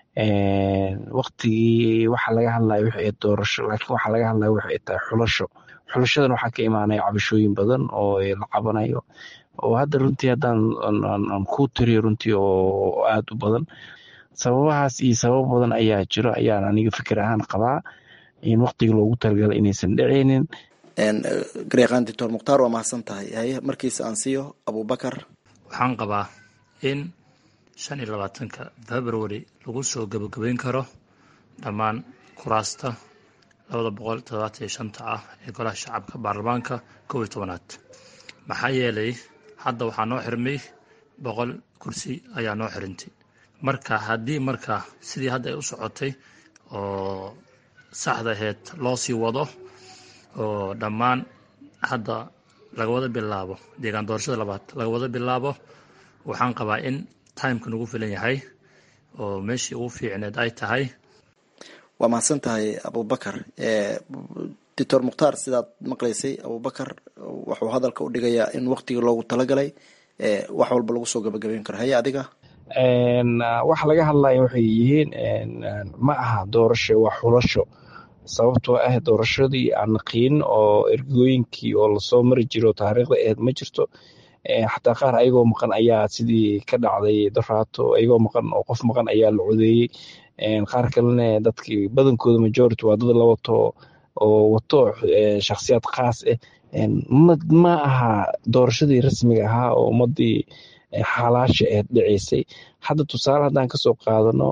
waktigii waxa laga hadlaya wixii ay doorasho laakiin waxa laga hadlaya wixii ay tahay xulasho xulashadan waxaa ka imaanaya cabashooyin badan oo la cabanayo oo hadda runtii haddaan ku tiriyo runtii oo aad u badan sababahaas iyo sababo badan ayaa jiro ayaan aniga fikir ahaan qabaa in waktigii loogu talagalay inaysan dhicaynin garyaqaan doctor mukhtaar waa mahadsan tahay haye markiisa aan siiyo abubakar waxaan qabaa in shan iyo labaatanka february lagu soo gabagabeyn karo dhammaan kuraasta labada boqol toddobaatan iyo shanta ah ee golaha shacabka baarlamaanka kow iyo tobanaad maxaa yeelay hadda waxaa noo xirmay boqol kursi ayaa noo xirintay marka haddii marka sidii hadda ay u socotay oo saxda aheyd loo sii wado oo dhammaan hadda laga wada bilaabo deegaan doorashada labaad laga wada bilaabo waxaan qabaa in timeka nagu filan yahay oo meeshii ugu fiicneed ay tahay waa mahadsan tahay abubakar doctor mukhtaar sidaad maqlaysay abubakar wuxuu hadalka u dhigayaa in waktigii loogu talagalay wax walba lagu soo gabagabeyn karo haye adiga waxa laga hadlaya waxay yihiin ma aha doorasho waa xulasho sababtoo ah doorashadii aan naqiin oo ergooyinkii oo lasoo mari jiro taariikhda aheed ma jirto xataa qaar ayagoo maqan ayaa sidii ka dhacday doraato ayagoo maqan oo qof maqan ayaa la codeeyey qaar kalena dadkii badankooda majority waa dad la wato oo wato shakhsiyaad khaas ah ma aha doorashadii rasmiga ahaa oo ummadii xalaasha aheed dhiceysay hadda tusaale haddaan kasoo qaadano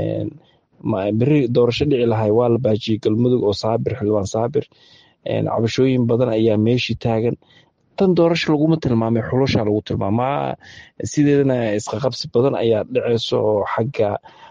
beri doorasho dhici lahay waa la baajiyey galmudug oo saabir xildhibaan saabir cabashooyin badan ayaa meeshii taagan tan doorasho laguma tilmaamay xulusha lagu tilmaamaa sideedana isqaqabsi badan ayaa dhiceyso oo xagga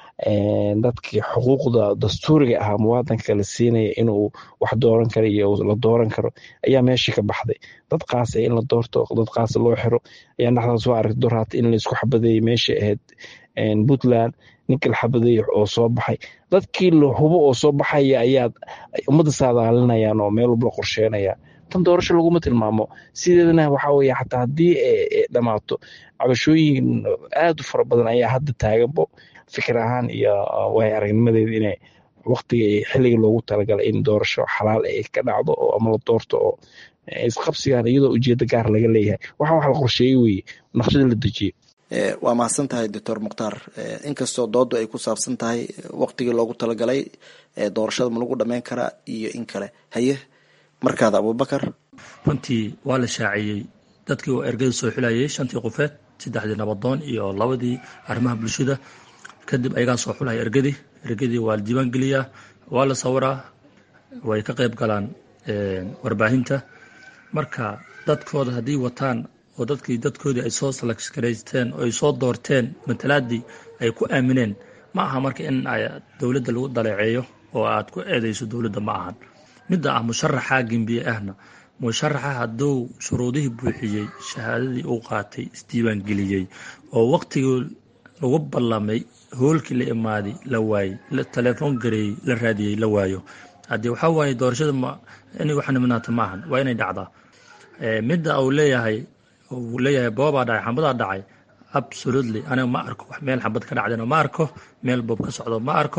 dadkii xuquuqda dastuuriga ahaa muwaadanka la siinaya inuu wax dooran karo iyo la dooran karo ayaa meeshii ka baxday dad qaasa in la doorto dad qaasa loo xiro ayaa dhexdaas soo aragtay doraata in laisku xabadeeyey meeshii ahayd puntland ninka la xabadeeyey oo soo baxay dadkii la hubo oo soo baxaya ayaa ummadda saadaalinayaan oo meel walba la qorsheynaya tan doorasho laguma tilmaamo sideedana waxa weye xataa haddii dhammaato cabashooyin aad u fara badan ayaa hadda taaganbo fikir ahaan iyo waay aragnimadeeda inay waktiga xilliga loogu talagalay in doorasho xalaal ay ka dhacdo oo ama la doorto oo isqabsigan iyadoo ujeedo gaar laga leeyahay waxa wax la qorsheeyey weye naqshada la dejiyey waa mahadsan tahay doctor mukhtaar inkastoo doodu ay ku saabsan tahay waktigii loogu talagalay doorashada ma lagu dhameyn karaa iyo in kale haye markaada abubakar runtii waa la shaaciyey dadkii oo ergada soo xulayay shantii qofeed saddexdii nabadoon iyo labadii arrimaha bulshada kadib ayagaa soo xulaya ergadii ergadii waa la diiwaan geliyaa waa la sawiraa way ka qayb galaan warbaahinta marka dadkooda haddii wataan oo dadkii dadkoodii ay soo salakaraysteen oo ay soo doorteen matalaadii ay ku aamineen ma aha marka in dowladda lagu daleeceeyo oo aad ku eedeyso dowladda ma ahan midda ah musharaxa gembiye ahna musharaxa hadduu shuruudihii buuxiyey shahaadadii uu qaatay isdiiwaan geliyey oo waqtigii lagu ballamay hoolkii la imaaday la waayey telefoon gareeyey la raadiyey la waayo haddii waxaa waaye doorashada inay wax niminaata ma ahan waa inay dhacdaa midda uu leeyahay uu leeyahay boobaa dhacay xambadaa dhacay absolutely aniga ma arko wax meel xabad ka dhacdayna ma arko meel boob ka socdo ma arko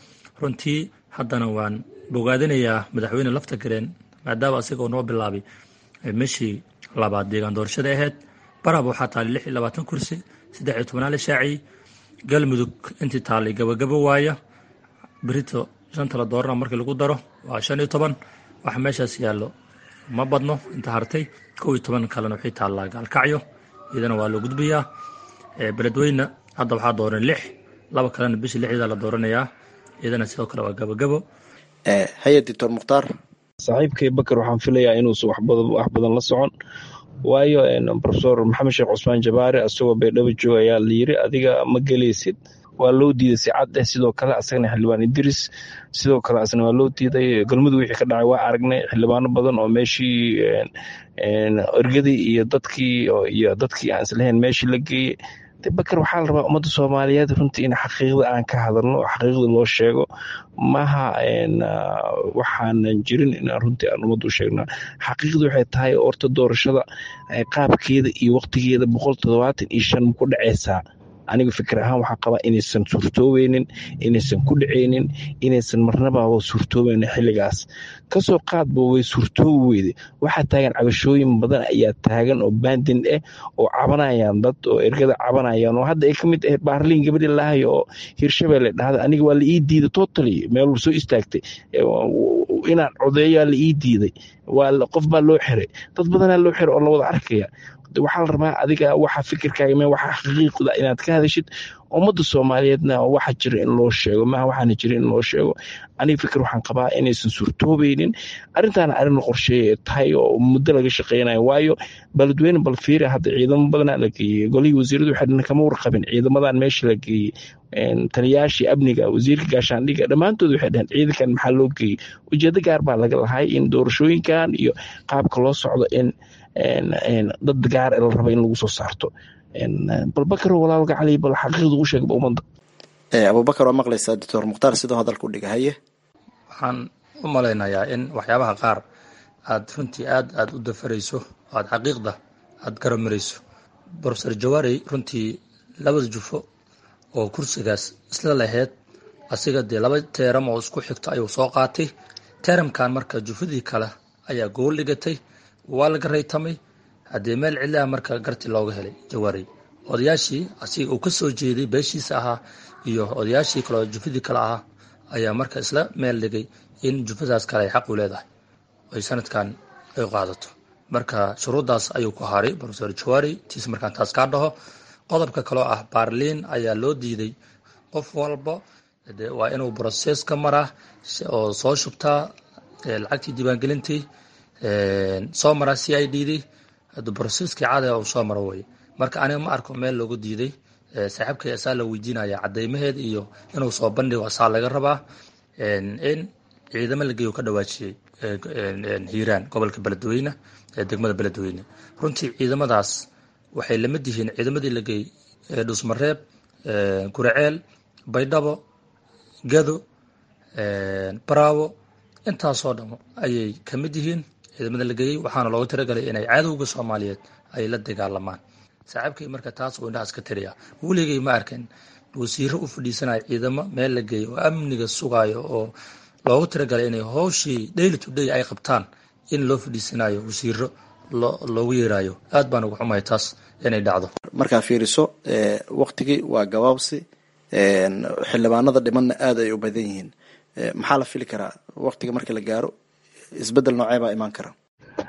runtii haddana waan bogaadinayaa madaxweyne lafta gareen maadaama isagoo noo bilaabay meshii labaad deegaan doorashada ahayd baraba waxaa taallay lix iyo labaatan kursi saddex iyo tobnaa la shaaciyey galmudug intii taallay gabagabo waaya berito shanta la doorana markii lagu daro waa shan iyo toban waxa meeshaas yaallo ma badno inta hartay kow iyo toban kalena waxay taallaa gaalkacyo iyadana waa loo gudbayaa beledweyne hadda waxaa dooran lix laba kalena bishii lixdeeda la dooranayaa iyadana sidoo kale waa gabagabo haye doctor mukhtaar saaxiibkay bakar waxaan filayaa inuusan wax badan la socon waayo profesor maxamed sheekh cusmaan jabaare asagoo baydhabo jooga ayaa la yiri adiga ma gelaysid waa loo diiday si cad eh sidoo kale asagana xildhibaan idris sidoo kale asna waa loo diiday galmudug wixii ka dhacay waa aragnay xildhibaano badan oo meeshii ergadii iyo dadkii iyo dadkii aan islahayn meeshii la geeyey de bakar waxaa la rabaa ummadda soomaaliyeed runtii in xaqiiqda aan ka hadalno oo xaqiiqda loo sheego maha waxaanan jirin inaan runtii aan ummadda u sheegna xaqiiqda waxay tahay horta doorashada qaabkeeda iyo waqtigeeda boqol toddobaatan iyo shan ma ku dhaceysaa aniga fikir ahaan waxaa qabaa inaysan suurtoobeynin inaysan ku dhaceynin inaysan marnababa suurtoobeynin xilligaas kasoo qaadba way suurtoobi weyde waxaa taagan cabashooyin badan ayaa taagan oo bandin ah oo cabanayaan dad oo ergada cabanayaan oo hadda ay ka mid ahayd baarliin gabadhi lahayo oo hirshabelle dhahda aniga waa la ii diiday totally meel soo istaagtay inaan codeeyaa la ii diiday qof baa loo xiray dad badanaa loo xiray oo la wada arkaya waxaa la rabaa adiga waxa fikirkaaga me waxa xaqiiqda inaad ka hadashid ummadda soomaaliyeedna waxa jira in loo sheego maaha waxaana jira in loo sheego aniga fikir waxaan qabaa inaysan suurtoobeynin arrintaana arrin la qorsheeye tahay oo muddo laga shaqeynayo waayo baladweyne balfiira hadda ciidamo badanaa la geeyey golihii wasiiradu waxay kama warqabin ciidamadan meesha la geeyey taliyaashii amniga wasiirka gaashaandhiga dhammaantood waxay dhaheen ciidankan maxaa loo geeyey ujeedo gaar baa laga lahay in doorashooyinkan iyo qaabka loo socdo in dad gaar la raba in lagu soo saarto balbakar walaalka cali bal xaqiiqda u sheegba ummadda abubakar waa maqlaysaa doctor mukhtaar sidoo hadalka u dhiga haye waxaan u malaynayaa in waxyaabaha qaar aad runtii aad aad u dafarayso aad xaqiiqda aad garamarayso profesor jawaari runtii labada jufo oo kursigaas isla laheyd asiga dee laba teeram oo isku xigto ayuu soo qaatay teeramkan marka jufadii kale ayaa gool dhigatay waa laga raytamay haddee meel cidlaha marka garti looga helay jawaari odayaashii asiga uu ka soo jeeday beeshiisa ahaa iyo odayaashii kale oo jufadii kale ahaa ayaa marka isla meel dhigay in jufadaas kale ay xaq u leedahay ay sanadkan ay qaadato marka shuruuddaas ayuu ku haray profesor jawaari tiis markaan taas kaa dhaho qodobka kaloo ah baarliin ayaa loo diiday qof walba waa inuu broses ka maraa oo soo shubtaa lacagtii diiwaangelintii soo maraa c i d d broseskii caadiga uu soo maro weye marka aniga ma arko meel loogu diiday saaxiibkay asaa la weydiinaya cadeymaheed iyo inuu soo bandhigo asaa laga rabaa in ciidamo la geeyo ka dhawaajiyey hiiraan gobolka beledweyne ee degmada beledweyne runtii ciidamadaas waxay lamid yihiin ciidamadii la geeyey dhusmareeb guraceel baydhabo gado baraawo intaasoo dham ayay ka mid yihiin ciidamada la geeyey waxaana looga talagalay inay cadowga soomaaliyeed ay la dagaalamaan saaxiibkay marka taas uu indhahaas ka tiriya weligay ma arkin wasiiro u fadhiisanaya ciidamo meel la geeyo oo amniga sugayo oo loogu talagalay inay howshii daily to day ay qabtaan in loo fadhiisanayo wasiiro loogu yeerayo aad baan uga xumahay taas inay dhacdo markaa fiiriso waktigii waa gabaabsi xildhibaanada dhimanna aada ay u badan yihiin maxaa la fili karaa waktiga marka la gaaro isbedel noocee baa imaan kara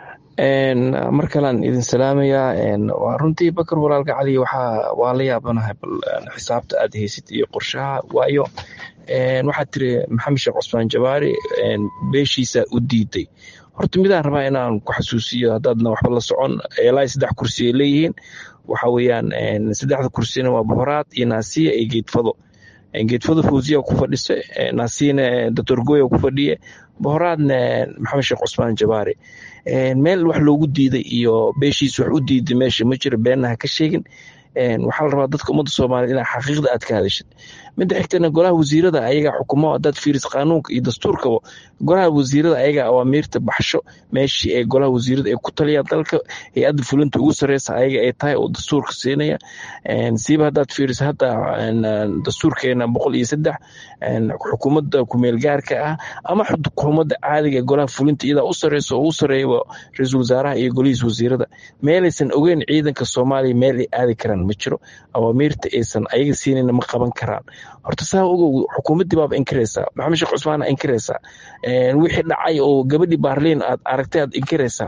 mar kalean idin salaamayaa waa runtii bakar walaalka cali waxaa waa la yaabanahay bal xisaabta aad haysid iyo qorshaha waayo waxaad tiri maxamed sheekh cusmaan jabaari beeshiisa u diiday horta midaan rabaa inaan ku xasuusiyo haddaadna waxba la socon ilaa saddex kursi ay leeyihiin waxa weeyaan saddexda kursina waa bohoraad iyo naasiya iyo geedfado geedfado fawziya ku fadhisa naasiyana doctor goya ku fadhiye bohoraadna maxamed sheekh cusmaan jabaari meel wax loogu diiday iyo beeshiis wax u diiday meesha ma jiro beenna ha ka sheegin waxaa la rabaa dadka ummadda soomaaliya inaa xaqiiqda aad ka hadashid midda xigtana golaha wasiirada ayaga xukumo hadaad fiiris qaanuunka iyo dastuurkaba golaha wasiirada ayaga awaamiirta baxsho meeshii ee golaha wasiirada ay ku taliyaan dalka hay-adda fulinta ugu sareysa ayaga ay tahay oo dastuurka siinaya siiba hadaad fiiris hadda dastuurkeena boqol iyo saddex xukuumadda kumeel gaarka ah ama xukuumadda caadiga ee golaha fulinta iyadaa u sareysa oo u sareeyaba ra-iisul wasaaraha iyo golihiis wasiirada meelaysan ogeyn ciidanka soomaaliya meel ay aadi karaan ma jiro awaamiirta aysan ayaga siinayna ma qaban karaan horta saa ogow xukuumaddii baaba inkiraysaa maxamed sheekh cusmaan inkiraysaa wixii dhacay oo gabadhii baarliin aad aragtay aad inkiraysaa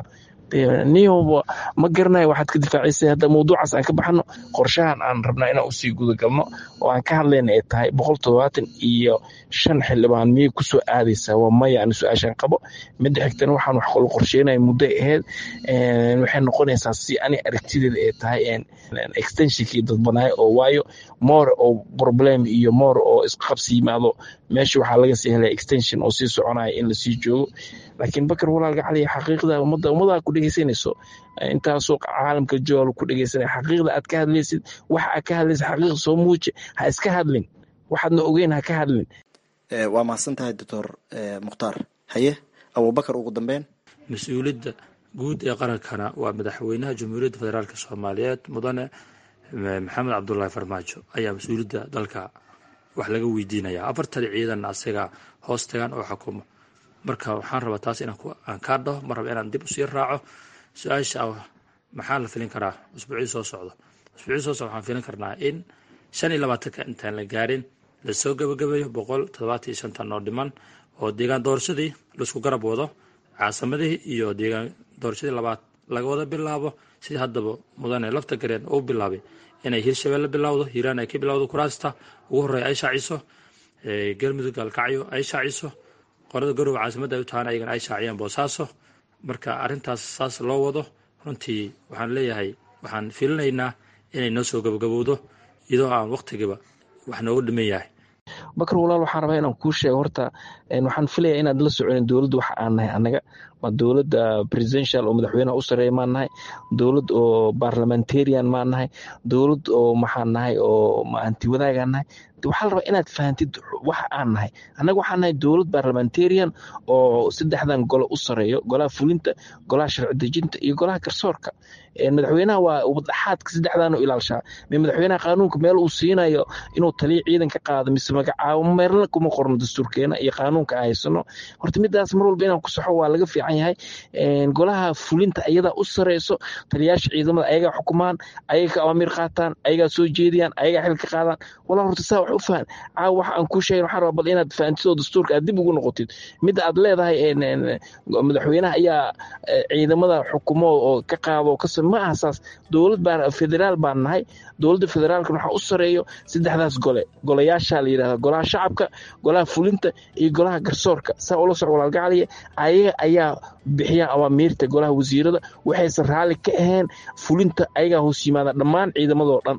niyoba ma garanayo waxaad ka difaacaysay hadda mawduucaas aan ka baxno qorshahan aan rabnaa inaan usii gudagalno oo aan ka hadlayna ay tahay boqol toddobaatan iyo shan xildhibaan miyay kusoo aadaysaa waa maya ani su-aashaan qabo midda xigtana waxaan wax kalo qorsheynaya muddo ahayd waxay noqonaysaa si ani aragtideeda ay tahay extensionkii dadbanaayo oo waayo more oo problem iyo more oo isqabsi yimaado meesha waxaa laga sii helaya extension oo sii soconaya in lasii joogo laakiin bakar walaalka cali xaqiiqda ummadda ummadaa ku dhegeysanayso intaasoo caalamka jool ku dhegeysanaya xaqiiqda aad ka hadlaysid waxa aad ka hadlaysid xaqiiqda soo muuji ha iska hadlin waxaadna ogeyn ha ka hadlin waa mahadsan tahay doctor mukhtaar haye abubakar ugu dambeyn mas-uuliyadda guud ee qarankana waa madaxweynaha jamhuuriyadda federaalk soomaaliyeed mudane maxamed cabdulaahi farmaajo ayaa mas-uuliyadda dalka wax laga weydiinaya afartan ciidan asaga hoos tagaan oo xukumo marka waxaan rabaa taas inaan kaa dhaho ma raba inaan dib usii raaco su-aasha maxaa la filin karaa usbuucii soo socdo usbuucii soo socdo waxaan filin karnaa in shan iyo labaatanka intaan la gaarin lasoo gabagabeeyo boqol toddobaatan iyo shantan oo dhiman oo deegaan doorashadii laisku garab wado caasimadihii iyo deegaan doorashadii labaad laga wada bilaabo sidii haddaba mudane lafta gareen uu bilaabay inay hirshabelle bilowdo hiiraan ay ka bilowdo kuraasta ugu horreeya ay shaaciso galmudug gaalkacyo ay shaaciso qorada garowe caasimadda ay u tahaan ayagana ay shaaciyaan boosaaso marka arrintaas saas loo wado runtii waxaan leeyahay waxaan filinaynaa inay noo soo gabagabowdo iyadoo aan waqtigiiba wax noogu dhiman yahay bakar walaal waxaan rabaa inaan kuu sheego horta waxaan filaya inaad la soconin dowladda waxa aan nahay annaga waa dowladda presidential oo madaxweynaha u sareeya maan nahay dowlad oo parliamentarian maan nahay dowlad oo maxaan nahay oo anti wadaagaan nahay waxaa la rabaa inaad fahantid waxa aan nahay annaga waxaan nahay dowlad parliamentarian oo saddexdan golo u sareeyo golaha fulinta golaha sharci dejinta iyo golaha garsoorka madaxweynaha waa wadaxaadka saddexdan u ilaalshaa me madaxweynaha qaanuunka meel uu siinayo inuu taliya ciidan ka qaado mise magacaabo meelna kuma qorno dastuurkeena iyo qaanuunka aan haysano horta midaas mar walba inaan ku saxo waa laga fiican yahay golaha fulinta ayadaa u sareyso taliyaasha ciidamada ayagaa xukumaan ayaga ka awaamiir qaataan ayagaa soo jeediyaan ayagaa xil ka qaadaan walaa horta saa wax u fahan caawa waxa aan kuu sheegin waxaan rabaa bal inaad fahantid oo dastuurka aad dib ugu noqotid midda aad leedahay madaxweynaha ayaa ciidamada xukumo oo ka qaado ka ma aha saas dowlad baan federaal baan nahay dowladda federaalkan waxaa u sareeyo saddexdaas gole golayaasha la yidhahda golaha shacabka golaha fulinta iyo golaha garsoorka saa ula soc walaalgacaliya ayaga ayaa bixiyaan awaamiirta golaha wasiirada waxaysan raalli ka ahayn fulinta ayagaa hoos yimaada dhammaan ciidamadoo dhan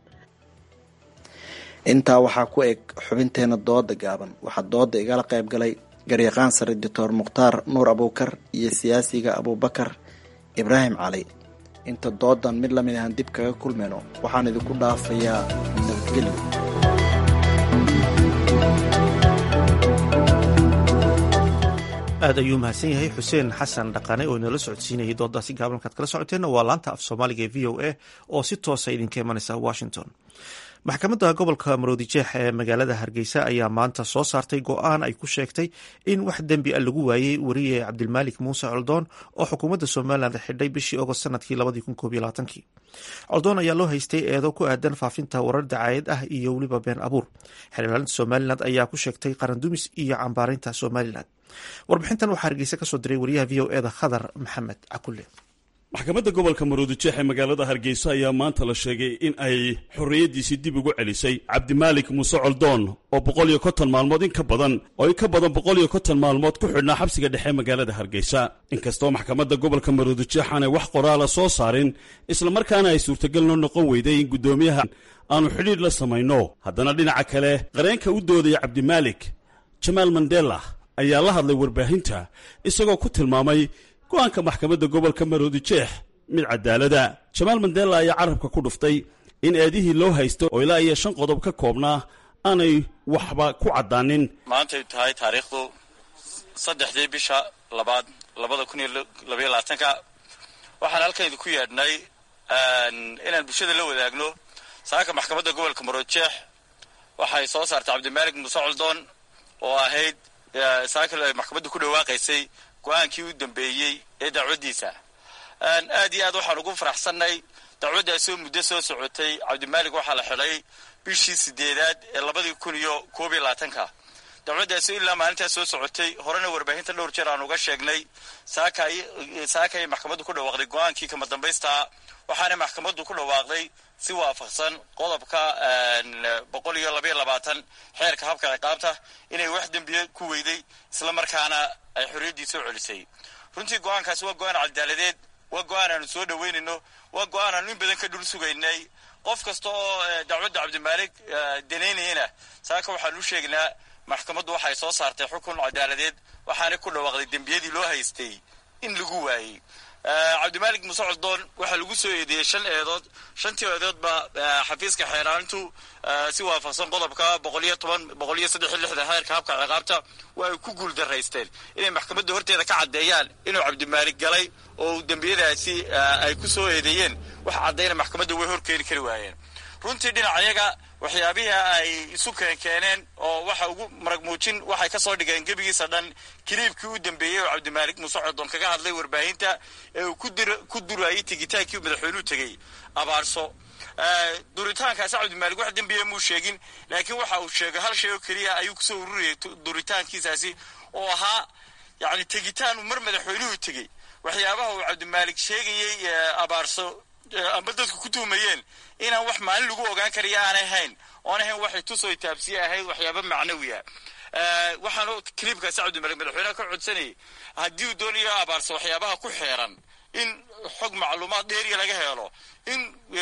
intaa waxaa ku eg xubinteena dooda gaaban waxaa dooda igala qayb galay garyaqaan sare doctor mukhtaar nuur abuukar iyo siyaasiga abuubakar ibraahim cali inta doodan mid lamid ahaan dib kaga kulmayno waxaan idinku dhaafayaa nabadgelyo aad ayuu mahadsan yahay xuseen xasan dhaqane oo inala socodsiinayay doodaasi gaabankaad kala socoteenna waa laanta af soomaaliga ee v o a oo si toosa idinka imanaysa washington maxkamadda gobolka maroodijeex ee magaalada hargeysa ayaa maanta soo saartay go-aan ay ku sheegtay in wax dembi a lagu waayey wariye cabdilmaalik muuse coldoon oo xukuumadda somalilan xidhay bishii ogost sanadkii labadii coldoon ayaa loo haystay eedo ku aadan faafinta warar dacaayad ah iyo weliba been abuur xildhibaaninta somalilan ayaa ku sheegtay qarandumis iyo cambaarinta somalilan warbixintan waxaa hargeysa kasoo diray wariyaha v o eda khadar maxamed cakulle maxkamadda gobolka maroodijeex ee magaalada hargeysa ayaa maanta la sheegay in ay xorriyaddiisii dib ugu celisay cabdimaalik muuse coldoon oo boqol iyo konton maalmood in ka badan oo in ka badan boqol iyo konton maalmood ku xidhnaa xabsiga dhexe magaalada hargeysa inkastoo maxkamadda gobolka maroodijeex aanay wax qoraala soo saarin islamarkaana ay suurtagal noo noqon weyday in guddoomiyaha aanu xidhiidh la samayno haddana dhinaca kale qareenka u doodaya cabdimaalik jamaal mandela ayaa la hadlay warbaahinta isagoo ku tilmaamay go-aanka maxkamadda gobolka maroodijeex mid cadaalada jamaal mandela ayaa carabka ku dhuftay in eedihii loo haysto oo ilaa iyo shan qodob ka koobnaa aanay waxba ku caddaanin maantay tahay taariikhdu saddexdii bisha labaad labada kun iyo labaiyo labaatanka waxaan halkan idinku yeedhnay inaan bulshada la wadaagno saaka maxkamadda gobolka maroodijeex waxay soo saartay cabdimaalik muuse coldoon oo ahayd saaka ay maxkamadda ku dhawaaqaysay go-aankii u dambeeyey ee dacwaddiisa aad iyo aad waxaan ugu faraxsannay dacwaddaasoo muddo soo socotay cabdimaalik waxaa la xidhay bishii sideedaad ee labadii kun iyo koob iyo labaatanka dacwaddaasi ilaa maalintaas soo socotay horena warbaahinta dhowr jeer aan uga sheegnay saakay saakay maxkamaddu ku dhawaaqday go-aankii kama dambaystaa waxaana maxkamaddu ku dhawaaqday si waafaqsan qodobka boqol iyo labayo labaatan xeerka habka ciqaabta inay wax dembiye ku weyday isla markaana ay xorriyaddii soo celisay runtii go-aankaasi waa go-aan cadaaladeed waa go-aan aanu soo dhaweynayno waa go-aan aanu in badan ka dhul sugaynay qof kasta oo dacwadda cabdimaalig danaynayana saaka waxaanu u sheegnaa maxkamaddu waxay soo saartay xukun cadaaladeed waxaana ku dhawaaqday dembiyadii loo haystay in lagu waayey cabdimaalig muuse coldoon waxaa lagu soo eedeeyey shan eedood shantii eedoodba xafiiska xeeraanintu si waafaqsan qodobka boqol iyo toban boqol iyo saddex iyo lixda heerka habka ciqaabta waa ay ku guul daraysteen inay maxkamadda horteeda ka caddeeyaan inuu cabdimaalig galay oo dembiyadaasi ay ku soo eedeeyeen wax caddayna maxkamadda way horkeeni kari waayeen runtii dhinacayaga waxyaabihii ay isu keenkeeneen oo waxa ugu marag muujin waxay ka soo dhigeen gebigiisa dhan kiliibkii u dambeeyey oo cabdimaalig muuse codon kaga hadlay warbaahinta ee uu ku durayay tegitaankii madaxweynuhu tegey abaarso duritaankaasi cabdimaalig wax dembiya muu sheegin laakiin waxa uu sheegay hal shay oo keliya ayuu kusoo ururiyay duritaankiisaasi oo ahaa yacni tegitaan uu mar madaxweynuhu tegey waxyaabaha uu cabdimaalig sheegayey abaarso amba dadku ku tuumayeen inaan wax maalin lagu ogaan karayo aanay hayn oon ahayn waxay tusoo taabsiye ahayd waxyaaba macnawiya waxaanu kiliibkaasi cabdimalik madaxweyneha ka codsanayay haddii uu doonayo abaarsa waxyaabaha ku xeeran in xog macluumaad dheeriya laga helo in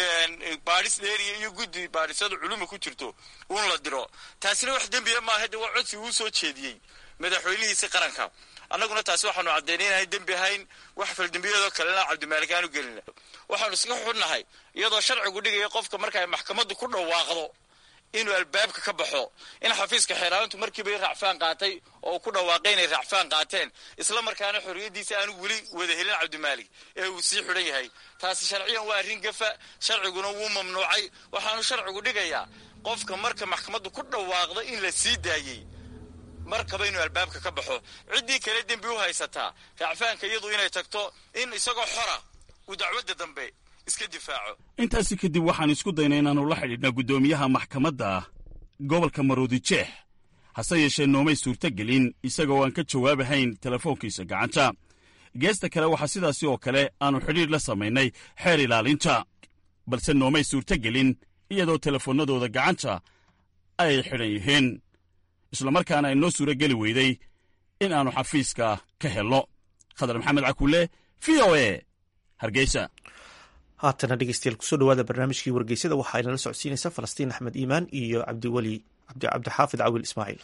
baadhis dheeriya iyo guddi baadhisada culuma ku jirto uun la diro taasina wax dembiya maaha de waa codsi uu soo jeediyey madaxweynihiisi qaranka annaguna taasi waxaanu caddaynay inaanay dembi ahayn wax faldembiyadoo kalena cabdimaalik aanu gelina waxaanu iska xunnahay iyadoo sharcigu dhigaya qofka marka ay maxkamaddu ku dhawaaqdo inuu albaabka ka baxo in xafiiska xeeraanintu markiiba raacfaan qaatay oo ku dhawaaqay inay raacfaan qaateen isla markaana xorriyaddiisa aanu weli wada helin cabdimaalik ee uu sii xidhan yahay taasi sharciyan waa arrin gafa sharciguna wuu mamnuucay waxaanu sharcigu dhigayaa qofka marka maxkamaddu ku dhawaaqdo in la sii daayey markaba inuu albaabka ka baxo ciddii kale dembi u haysataa raacfaanka iyadu inay tagto in isagoo xora uu dacwadda dambe iska difaaco intaasi kadib waxaan isku daynay inaannu la xidhiidhna guddoomiyaha maxkamadda gobolka maroodijeex hase yeeshee noomay suurtogelin isagoo aan ka jawaabahayn telefoonkiisa gacanta geesta kale waxaa sidaasi oo kale aannu xidhiidh la samaynay xeer ilaalinta balse noomay suurtogelin iyadoo telefoonnadooda gacanta ay xidhan yihiin islamarkaana ay noo suuro geli weyday in aannu xafiiska ka helno khadar maxamed cakulle v o e hargeysa haatana dhegeystayaal kusoo dhawaada barnaamijkii wargeysada waxaa inala socodsiinaysa falastiin axmed iimaan iyo cabdiweli cabdixaafid cawil ismaaciil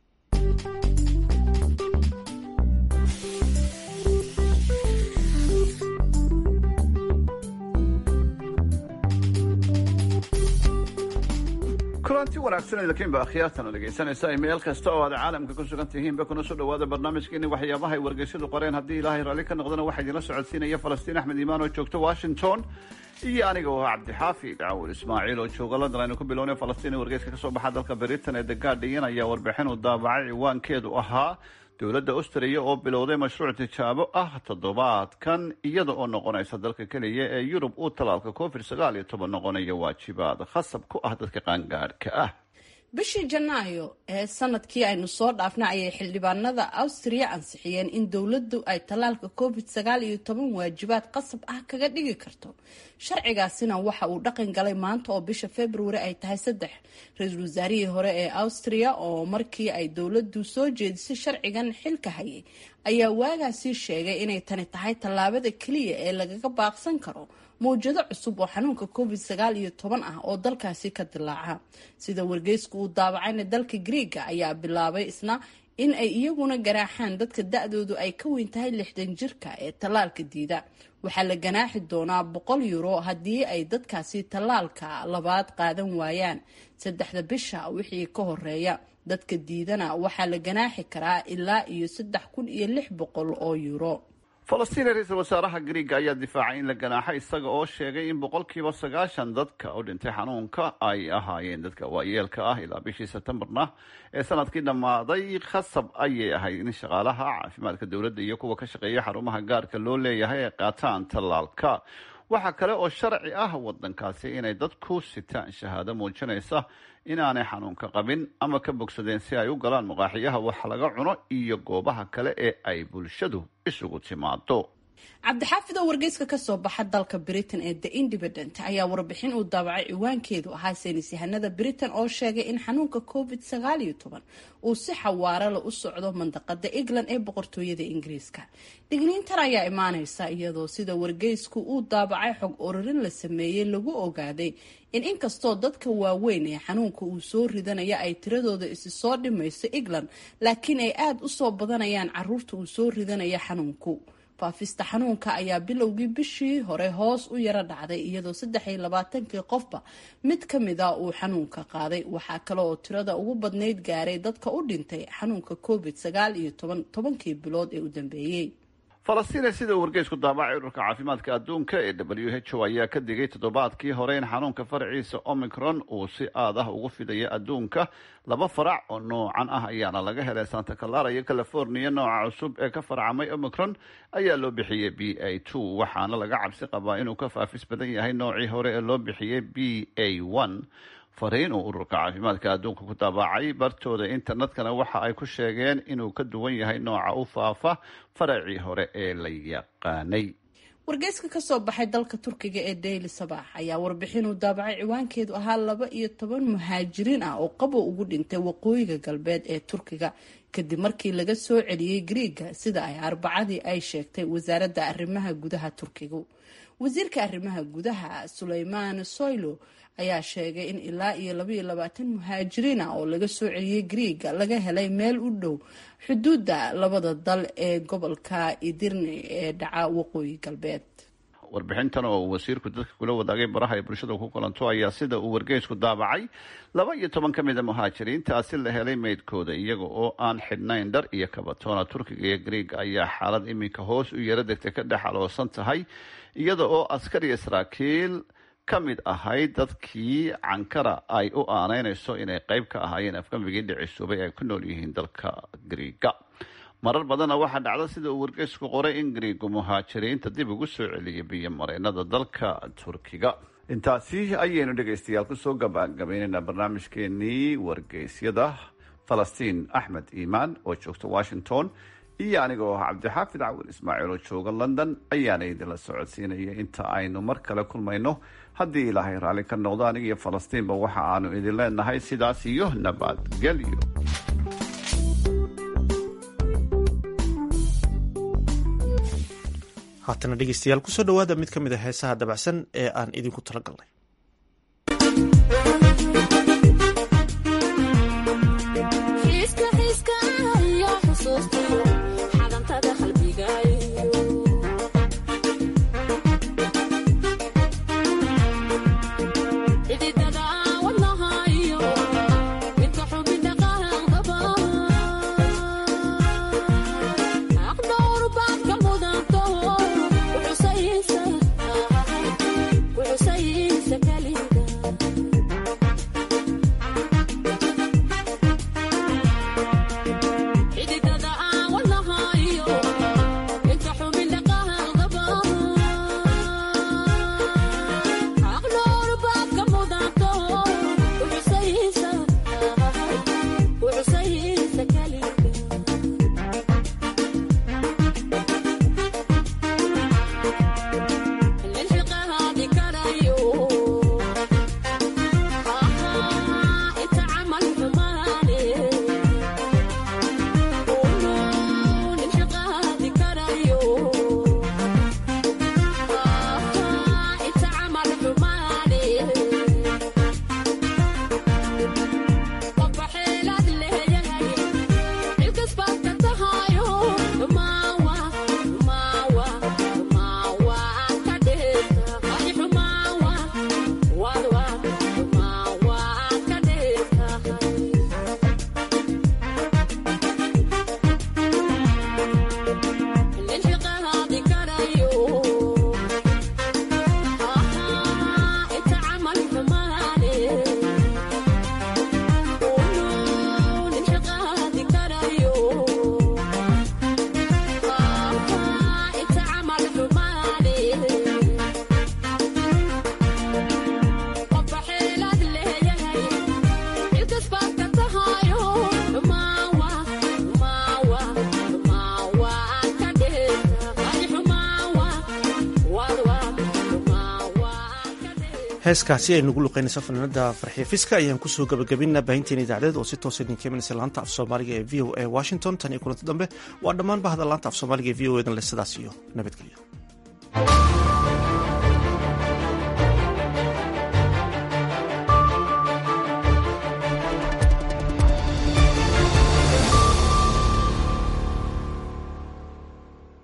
kulanti wanaagsan idinkiinba akhyaartan oo dhegaysanaysa meel kasta oo aad caalamka ku sugan tihiinba kuna soo dhawaada barnaamijkeeni waxyaabaha ay wargeysyadu qoreen haddii ilaahay raalli ka noqdana waxaa idinla socodsiinaya falastiin axmed iimaan oo joogta washington iyo aniga oo ah cabdixaafid cawil ismaaciil oo jooga london aynu ku bilownay falastiin ee wargeyska kasoo baxa dalka britain ee the guardian ayaa warbixin uu daabacay ciwaankeedu ahaa dowladda austriya oo bilowday mashruuc tijaabo ah toddobaadkan iyada oo noqonaysa dalka keliya ee yurub uu talaalka covid sagaal iyo toban noqonaya waajibaad khasab ku ah dadka qaangaadhka ah bishii janaayo ee sanadkii aynu soo dhaafna ayay xildhibaanada awstriya ansixiyeen in dowladdu ay tallaalka covid sagaal iyo toban waajibaad qasab ah kaga dhigi karto sharcigaasina waxa uu dhaqan galay maanta oo bisha februari ay tahay saddex ra-iisul wasaarihii hore ee awstriya oo markii ay dowladdu soo jeedisay sharcigan xilka hayay ayaa waagaasii sheegay inay tani tahay tallaabada keliya ee lagaga baaqsan karo mawjado cusub oo xanuunka covid sagaal iyo toban ah oo dalkaasi ka dilaaca sida wargeysku uu daawacayna dalka griiga ayaa bilaabay isna in ay iyaguna ganaaxaan dadka da-doodu ay ka weyn tahay lixdan jirka ee tallaalka diida waxaa la ganaaxi doonaa boqol euro haddii ay dadkaasi tallaalka labaad qaadan waayaan saddexda bisha wixii ka horeeya dadka diidana waxaa la ganaaxi karaa ilaa iyo saddex kun iyo lix boqol oo euro falastiin ra-iisul wasaaraha griiga ayaa difaacay in la ganaaxay isaga oo sheegay in boqolkiiba sagaashan dadka u dhintay xanuunka ay ahaayeen dadka waayeelka ah ilaa bishii sebtembarna ee sanadkii dhammaaday khasab ayay ahayd in shaqaalaha caafimaadka dowladda iyo kuwa ka shaqeeya xarumaha gaarka loo leeyahay ay qaataan tallaalka waxaa kale oo sharci ah waddankaasi inay dadku sitaan shahaado muujinaysa inaanay xanuunka qabin ama ka bogsadeen si ay u galaan muqaaxiyaha wax laga cuno iyo goobaha kale ee ay bulshadu isugu timaado cabdixaafid oo wargeyska kasoo baxa dalka britain ee the independent ayaa warbixin uu daabacay ciwaankeedu ahaa saynis yahanada britain oo sheegay in xanuunka covid sagaal iyo toban uu si xawaarala u socdo mandaqada england ee boqortooyada ingiriiska digniintan ayaa imaaneysa iyadoo sida wargeysku uu daabacay xog ururin la sameeyey lagu ogaaday in inkastoo dadka waaweyn ee xanuunka uu soo ridanaya ay tiradooda isi soo dhimayso england laakiin ay aada usoo badanayaan caruurta uu soo ridanaya xanuunku faafista xanuunka ayaa bilowgii bishii hore hoos u yaro dhacday iyadoo saddex iyo labaatankii qofba mid ka mid a uu xanuunka qaaday waxaa kale oo tirada ugu badnayd gaaray dadka u dhintay xanuunka covid sagaal iyo toban tobankii bilood ee u dambeeyey falastiin sida uu wargeysku daabacay ururka caafimaadka adduunka ee w h o ayaa ka digay toddobaadkii hore in xanuunka faraciisa omicron uu si aad ah ugu fidayo adduunka laba farac oo noocan ah ayaana laga helay santa clara iyo california nooca cusub ee ka farcamay omicron ayaa loo bixiyey b a two waxaana laga cabsi qabaa inuu ka faafis badan yahay noocii hore ee loo bixiyey b a one fariin uu ururka caafimaadka adduunka ku daabacay bartooda internetkana waxa ay ku sheegeen inuu ka duwan yahay nooca u faafa faracii hore ee la yaqaanay wargeyska kasoo baxay dalka turkiga ee daily sabax ayaa warbixin uu daabacay ciwaankeedu ahaa laba iyo toban muhaajiriin ah oo qabow ugu dhintay waqooyiga galbeed ee turkiga kadib markii laga soo celiyey griiga sida ay arbacadii ay sheegtay wasaaradda arrimaha gudaha turkigu wasiirka arrimaha gudaha suleymaan soylo ayaa sheegay in ilaa iyo labaiyo labaatan muhaajiriin ah oo laga soo celiyey griiga laga helay meel u dhow xuduudda labada dal ee gobolka idirni ee dhaca waqooyi galbeed warbixintan oo uu wasiirku dadka kula wadaagay baraha ay bulshada ku kulanto ayaa sida uu wargeysku daabacay laba iyo toban ka mid a muhaajiriintaasi la helay meydkooda iyaga oo aan xidhnayn dhar iyo kabatoona turkiga iyo griiga ayaa xaalad iminka hoos u yaro degtay ka dhex aloosan tahay iyada oo askari saraakiil ka mid ahayd dadkii cankara ay u aanaynayso inay qeyb ka ahaayeen afgambigii dhicisuubay ay ku nool yihiin dalka griiga marar badanna waxaa dhacda sida uu wargeysku qoray in griigu muhaajiriinta dib ugu soo celiyay biyo mareenada dalka turkiga intaasi ayaynu dhegaystayaal kusoo gabagabaynaynaa barnaamijkeenii wargeysyada falastiin axmed iimaan oo joogta washington iyo aniga oo ah cabdixaafid cawil ismaaciil oo jooga london ayaana idinla socodsiinaya inta aynu mar kale kulmayno haddii ilaahay raalli ka noqdo aniga iyo falastiinba waxa aanu idin leenahay sidaas iyo nabadgelyo haatana dhegeystayaal kusoo dhowaada mid ka mid a heesaha dabacsan ee aan idinku talagalnay Say heeskaasi ay nagu luqeynaysa fanaanada farxiya fiska ayaan kusoo gabagabinaa baahinteena idaacadeed oo si toosa idinka imanaysa laanta af soomaaliga ee v o a washington tan iyo kulanti dambe waa dhammaan bahda laanta af soomaaliga ee v o edan le sidaas iyo nabadgelyo